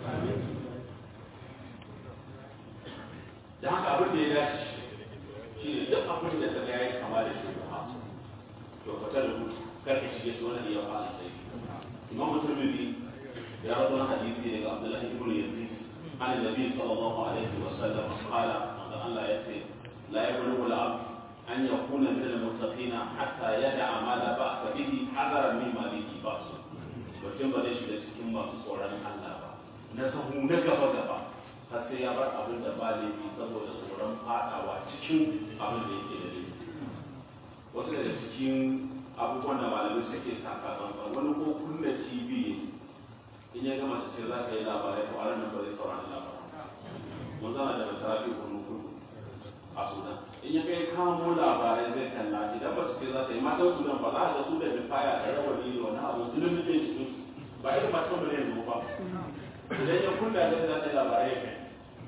da haka abin da ya dace shi ne duk abin da kaga yayi kama da shubuha to ka ta rubuta kar ka shige su wannan ya fara sai Imam Tirmidhi ya rawaito hadisi daga Abdullah ibn Yazid عن النبي صلى الله عليه وسلم قال الله يأتي لا يبلغ العبد أن يكون من المتقين حتى يدع ما لا بأس به حذرا مما به بأس mutum ba zai shiga cikin masu tsoron Allah ba na sahu na gaba gaba har sai ya bar abin da ba laifi saboda tsoron fadawa cikin abin da yake da laifi wasu daga cikin abubuwan da malamai suke saka tsantsan wani ko kunna tv in ya gama ta ce za ka yi labarai to a ranar ba zai saurari labarai mun zana da masarafi kunu kudu a sudan in ya kai kamo labarai zai kalla idan ba su ce za ta yi matan sudan ba za a ga su da bifaya da rawani da wani abu su lullube cikin su ba irin matan mu ne yanzu ba idan ya kunna da za ta yi labarai ya kai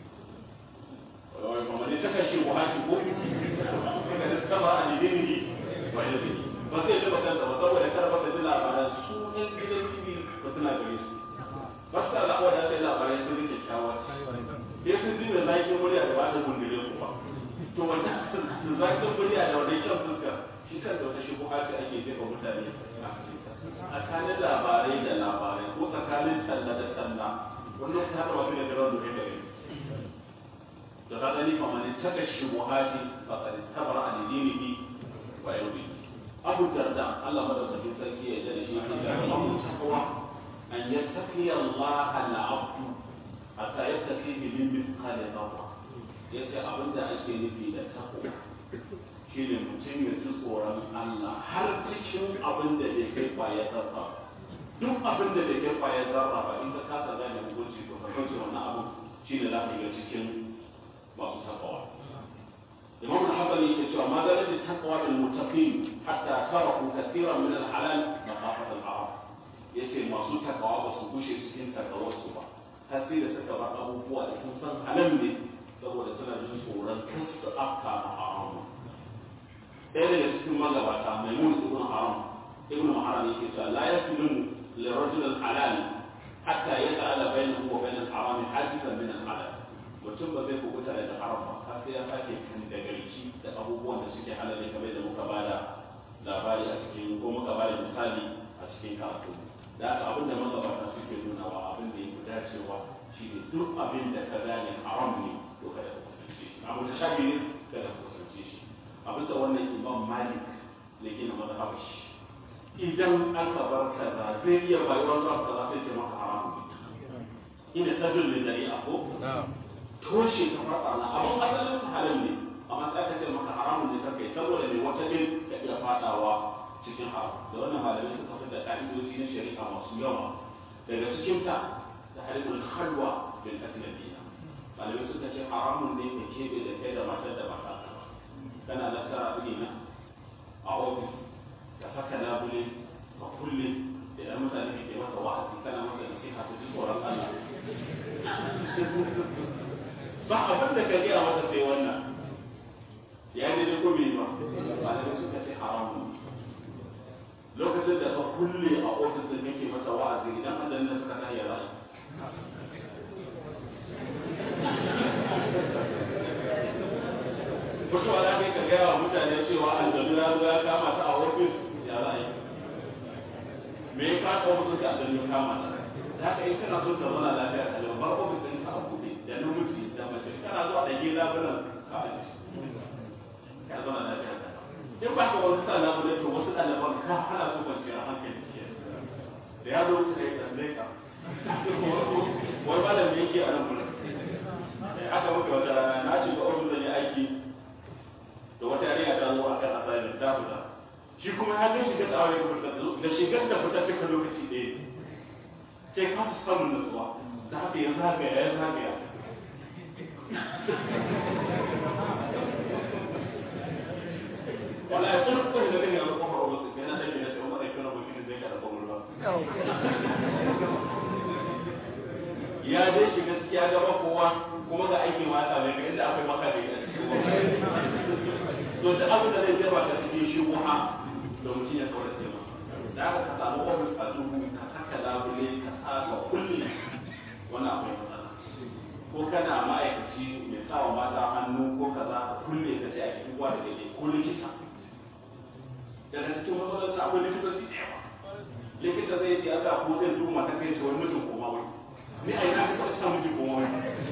wai kuma ne ta kashe buhari ko kaga da saba a nidini wa yanzu ba zai taba kansa ba saboda kar ba ka ji labaran su ɗan gidan tv ba suna gare su ba su da wadda ta yi labarai sun rike kyakkyawa sai sun ji da zaƙin murya da ba ta gundure ku ba to wannan zaƙin murya da wannan kyan fuska shi kan da wata shi ce ake jefa mutane a tsakanin labarai da labarai ko tsakanin talla da talla wannan ta haɗa wasu da garan da kai da ka gani kamar ne taka shi buhati ba ka tabar a dinihi wa yau abu darda Allah madaukakin sarki ya jada shi ne da mamu takawa an yattaqi Allah al-abdu hatta yattaqi min mithqali dharra yace abinda ake nufi da takwa shine mutum ya ji tsoron Allah har cikin abin da bai kai kwaya zarra duk abin da bai kai kwaya zarra ba in ka kasa gane hukunci to ka kauce wannan abin shine za ka ga cikin masu takawa imam al-hanbali yake cewa ma dalil taqwa bil muttaqin hatta taraku kathiran min al-halal maqafat al-haram yace masu takawa ba su gushe cikin takawar su ba har sai da suka bar abubuwa da sun san halal ne saboda suna jin tsoron kar su afka ma haramu ɗaya daga cikin magabata mai mun ibn haram ibn haram yake cewa la yakulun li rajul al-halal hatta yaj'ala bainahu wa bain al-haram hajizan min al-halal mutum ba zai kubuta daga haram ba har sai ya sake kan da garki da abubuwan da suke halal ne kamar da muka bada labari a cikin ko muka bada misali a cikin karatu da haka abin da magabata suke nunawa abin da yake dacewa shine duk abin da ka gane haram ne to kada ka kusance shi abu da shafi ne kada ka kusance shi a bisa wannan imam malik da gina mazhabar shi idan aka bar kaza zai iya bayuwar zuwa kaza sai ce maka haram ne ina sabin da dari'a ko toshe ka farfa na abin asalin sa halal ne amma sai aka ce maka haramun ne kake saboda mai wata din ka iya fadawa cikin haram da wannan malamai suka fitar da ka'idoji na shari'a masu yawa daga cikin ta da halibul khalwa bil ajnabiyya malamai suka ce haramun ne ka kebe da kai da matar da ba ta kana da kara na a ofis ka saka labule ka kulle idan mutane ke maka wa'azi kana maka nasiha ta ji tsoron Allah ba abin da ka gaya mata sai wannan ya yi da ko bai ba malamai suka ce haramun lokacin da ka kulle a ofis da kake mata wa'azi idan an da suka ta yi rashi mutuwa za ka gaya wa mutane cewa aljanu ya zo ya kama ta a ofis ya za a yi me ya kasa ofis ka aljanu ya kama ta da haka in kana so ka zauna lafiya ka bar ofis ɗin ka a buɗe da namiji da mace kana zuwa da gida bulan ka aji ka zauna lafiya ka in ba ka wani sa labule to wasu ɗaliban ka hana su kwanciyar hankali da ya zo ka yi tambaye ka wani malami yake a nan bulan aka muka wata rana na shiga ofis da ya aiki da wata yarinya ta zo akan assignment ta fita shi kuma ya ga shigar da aure kuma da shigar da fita duka lokaci ɗaya sai ka fi samun nutsuwa da haka ya zagaya ya zagaya wala ya kuma kuma da kake a kofar ofis sai na tafi na sai umar ya kira mutum zai ka da kwamur ba ya dai shi gaskiya gaba kowa kuma ga aikin mata mai ga inda akwai maka da ita to da abin da zai jefa ka cikin shi wuha da mutum ya kawar da masa da aka ka samu ofis a duhu ka saka labule ka sa ka kulle wani akwai matsala ko kana ma'aikaci mai sawa mata hannu ko kaza ka kulle ka ce a cikin uwa da daidai ko likita daga cikin matsalar akwai likitoci da yawa likita zai ce aka ko zai duba ta kai ce wani mutum koma wai ni a ina ka sa miji koma wai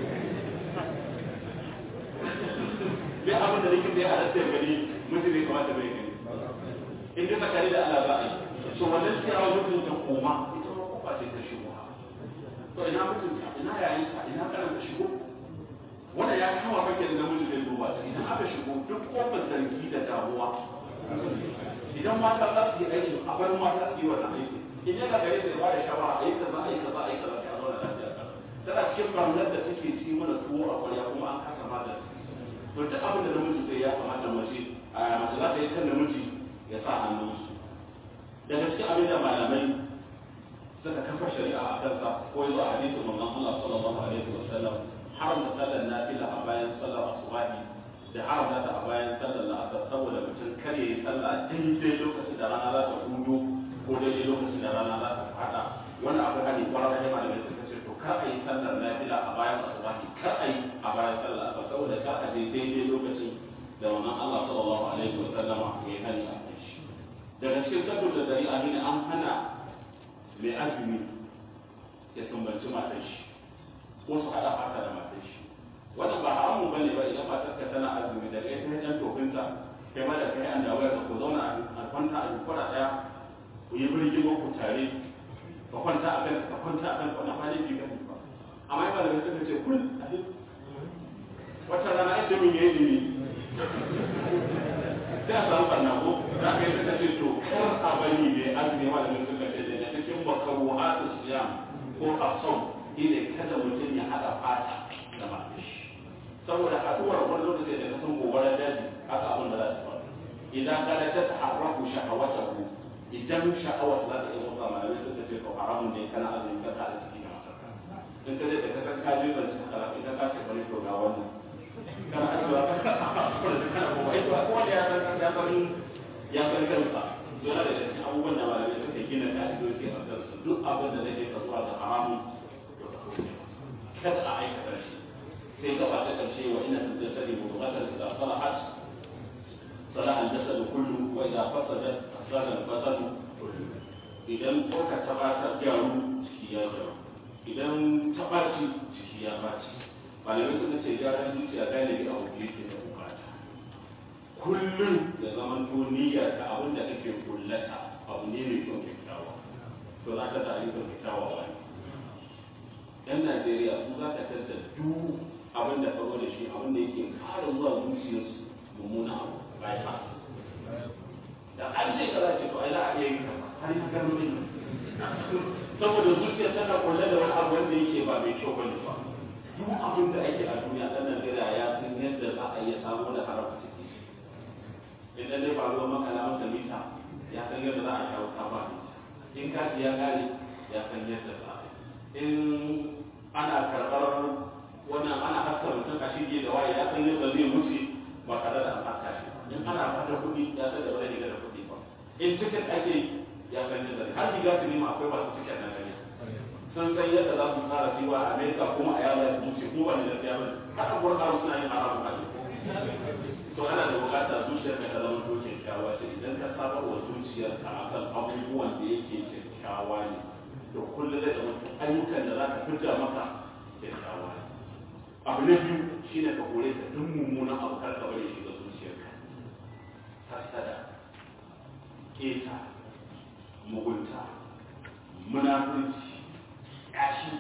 duk abin da likita ya halatta ya gani mutum bai kamata bai gani in dai tsakani da Allah za a yi so wannan kira mutum ta koma ita ma kofa ce ta shigo to ina mutunta ina yayin ka ina kana ta shigo wannan ya kama kake da namiji zai duba ta idan aka shigo duk kofar zargi da damuwa idan mata za su yi aiki a bar mata su yi wannan aiki in yana gare da ba da shawara a yi kaza a yi kaza a yi kaza sai a zauna lafiya tana cikin barnar da take ci mana tuwo a kwarya kuma an kasa magani to duk abin da namiji zai ya kamata mace a mace za ta yi kan namiji ya sa hannunsu daga cikin abin da malamai suka kafa shari'a a kansa ko yanzu a hadisin manzon Allah sallallahu alaihi wa sallam haramta sallar nafila a bayan sallar asubahi da haramta ta a bayan sallar la'asar saboda mutum kar ya yi sallah daidai lokacin da rana za ta hudu ko daidai lokacin da rana za ta fada wannan abu hali kwarar da malamai suka ce to kar a yi sallar nafila a bayan asubahi kar a yi a bayan sallar asubahi saboda kar a je daidai lokacin da wannan Allah sallallahu alaihi wa sallama ya hani a kai shi daga cikin sabbin da dari a ne an hana mai azumi ya sumbanci matar shi ko su hada fata da matar shi wannan ba haramun bane ba idan matar ka tana azumi daga ita ta jan tofinta kai ma da kai an dawo ka ku zauna a kwanta a kwara daya ku yi birgimo ku tare ka kwanta a kan ka kwanta a kan wannan ba laifi bane ba amma ba da suka ce kun wata rana inda mun yi ilimi sai a samu barna ko za ka yi suka ce to kar a bari ne azumi ma da suka ce daga cikin makaruhatu siyam ko asau ne kada mutum ya hada fata da matashi saboda haduwar wani lokaci da kasan gobarar daji haka abin da za su faru idan kada ta taharraku shahawatahu idan sha'awar za ta iya motsa malamai suka ce to haramun ne kana azumi ka ta ciki da matarka in ka je da kasan ka je zan cika kara idan ka ce bari to ga wannan kana ajiyewa ka kana kuma ai to kowa ya san ya san ya san kansa yana da cikin abubuwan da malamai suka gina ka'idoji a kansu duk abin da zai ka zuwa ga haramun to ka kauce kada a aikata shi sai gaba ta karshe wa ina tattali mudghatan idza salahat صلاح الجسد كله واذا فسدت فسد البدن كله idan ɗauka ta ba ta gyaru ciki ya gyaru idan ta ɓaci ciki ya ɓaci malamai suka ce gyaran zuciya galibi a wuce yake da bukata kullum da zaman to niyyar ta abin da kake kullata abu ne mai kyau kyakkyawa to za ka ta ayyukan kyakkyawa wani yan najeriya su za ka tattar duk abin da faru da shi abin da yake kara zuwa zuciyarsu mummuna abu bypass da an ce kaza ce to ai za a iya yin kaza har ya gano din saboda zuciya tana kulle da wani abu wanda yake ba mai kyau bane ba duk abin da ake a duniya dan Najeriya ya san yadda za a iya samu da harafa ciki idan dai ba ruwan makala masa mita ya san yadda za a shawo kama in kati ya kare ya san yadda za a in ana karɓar wannan ana haska mutum a yake da waye ya san yadda zai wuce ba tare da an ɓata shi in ana fata kuɗi ya san da wani riga da kuɗi ba in tiket ake ya san yadda har riga su nema akwai masu tiket na gani sun san yadda za su tsara cewa a amerika kuma a yawon su wuce kuma wani da fiya bane haka kuwa kawo suna yin haramun kaji to ana da bukata zuciyar ka ta zama to kyakkyawa ce idan ka saba wa zuciyarka akan abubuwan da yake kyakkyawa ne to kullum zai zama ayyukan da za ka fita maka kyakkyawa ne abu na biyu shine ka kore ka duk mummunan abu kar ka bari shiga zuciyarka hasada keta mugunta munafurci yashi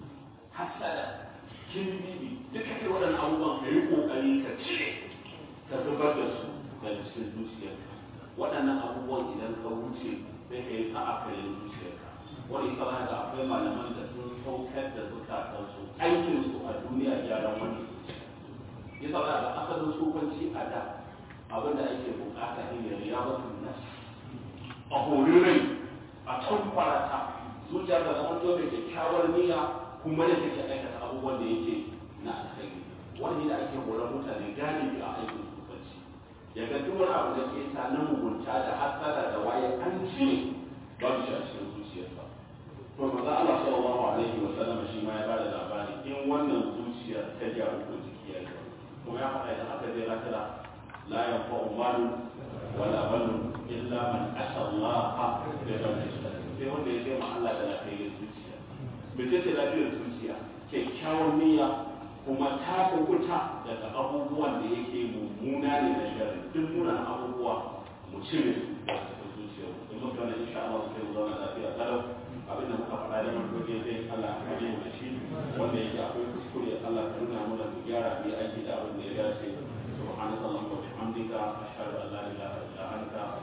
hasada kinbibi duka kai waɗannan abubuwan ka yi ƙoƙari ka cire ka zubar da su daga cikin zuciyarka waɗannan abubuwan idan ka wuce sai ka yi sa'a kare zuciyarka wani kawai da akwai malaman da sun saukar da zukatansu aikinsu a duniya gyaran wani yasa za ga asalin tsofanci a da abin da ake bukata ne ya riya wasu nas a hori rai a can farata zuciya ta zama to mai kyakkyawar niyya kuma da take aikata abubuwan da yake na alkhairi wani da ake horar mutane galibi a aikin tsofanci ya ga duk wani abu da ke ta na mugunta da hasada da waye an cire babu shi a cikin zuciyarsa to manzo Allah sallallahu alaihi wa sallam shi ma ya bada labari in wannan zuciya ta gyaru ko jiki ya gyaru kuma ya faɗa idan aka je lafiya la yanfa'u malu wala banun illa man ata Allah bi qalbin sai wanda ya ce ma Allah da lafiyar zuciya me ce ce lafiyar zuciya kyakkyawar niyya kuma ta kukuta daga abubuwan da yake mummuna ne na sharri duk munanan abubuwa mu cire su daga cikin zuciyar in muka na insha Allah sai mu zauna lafiya kalau abin da muka faɗa da mun dai Allah ka kare mu da shi wanda yake akwai kuskure Allah ka nuna mana mu gyara mu aiki da abin da ya dace subhanaka allahumma wa bihamdika ashhadu an la ilaha illa anta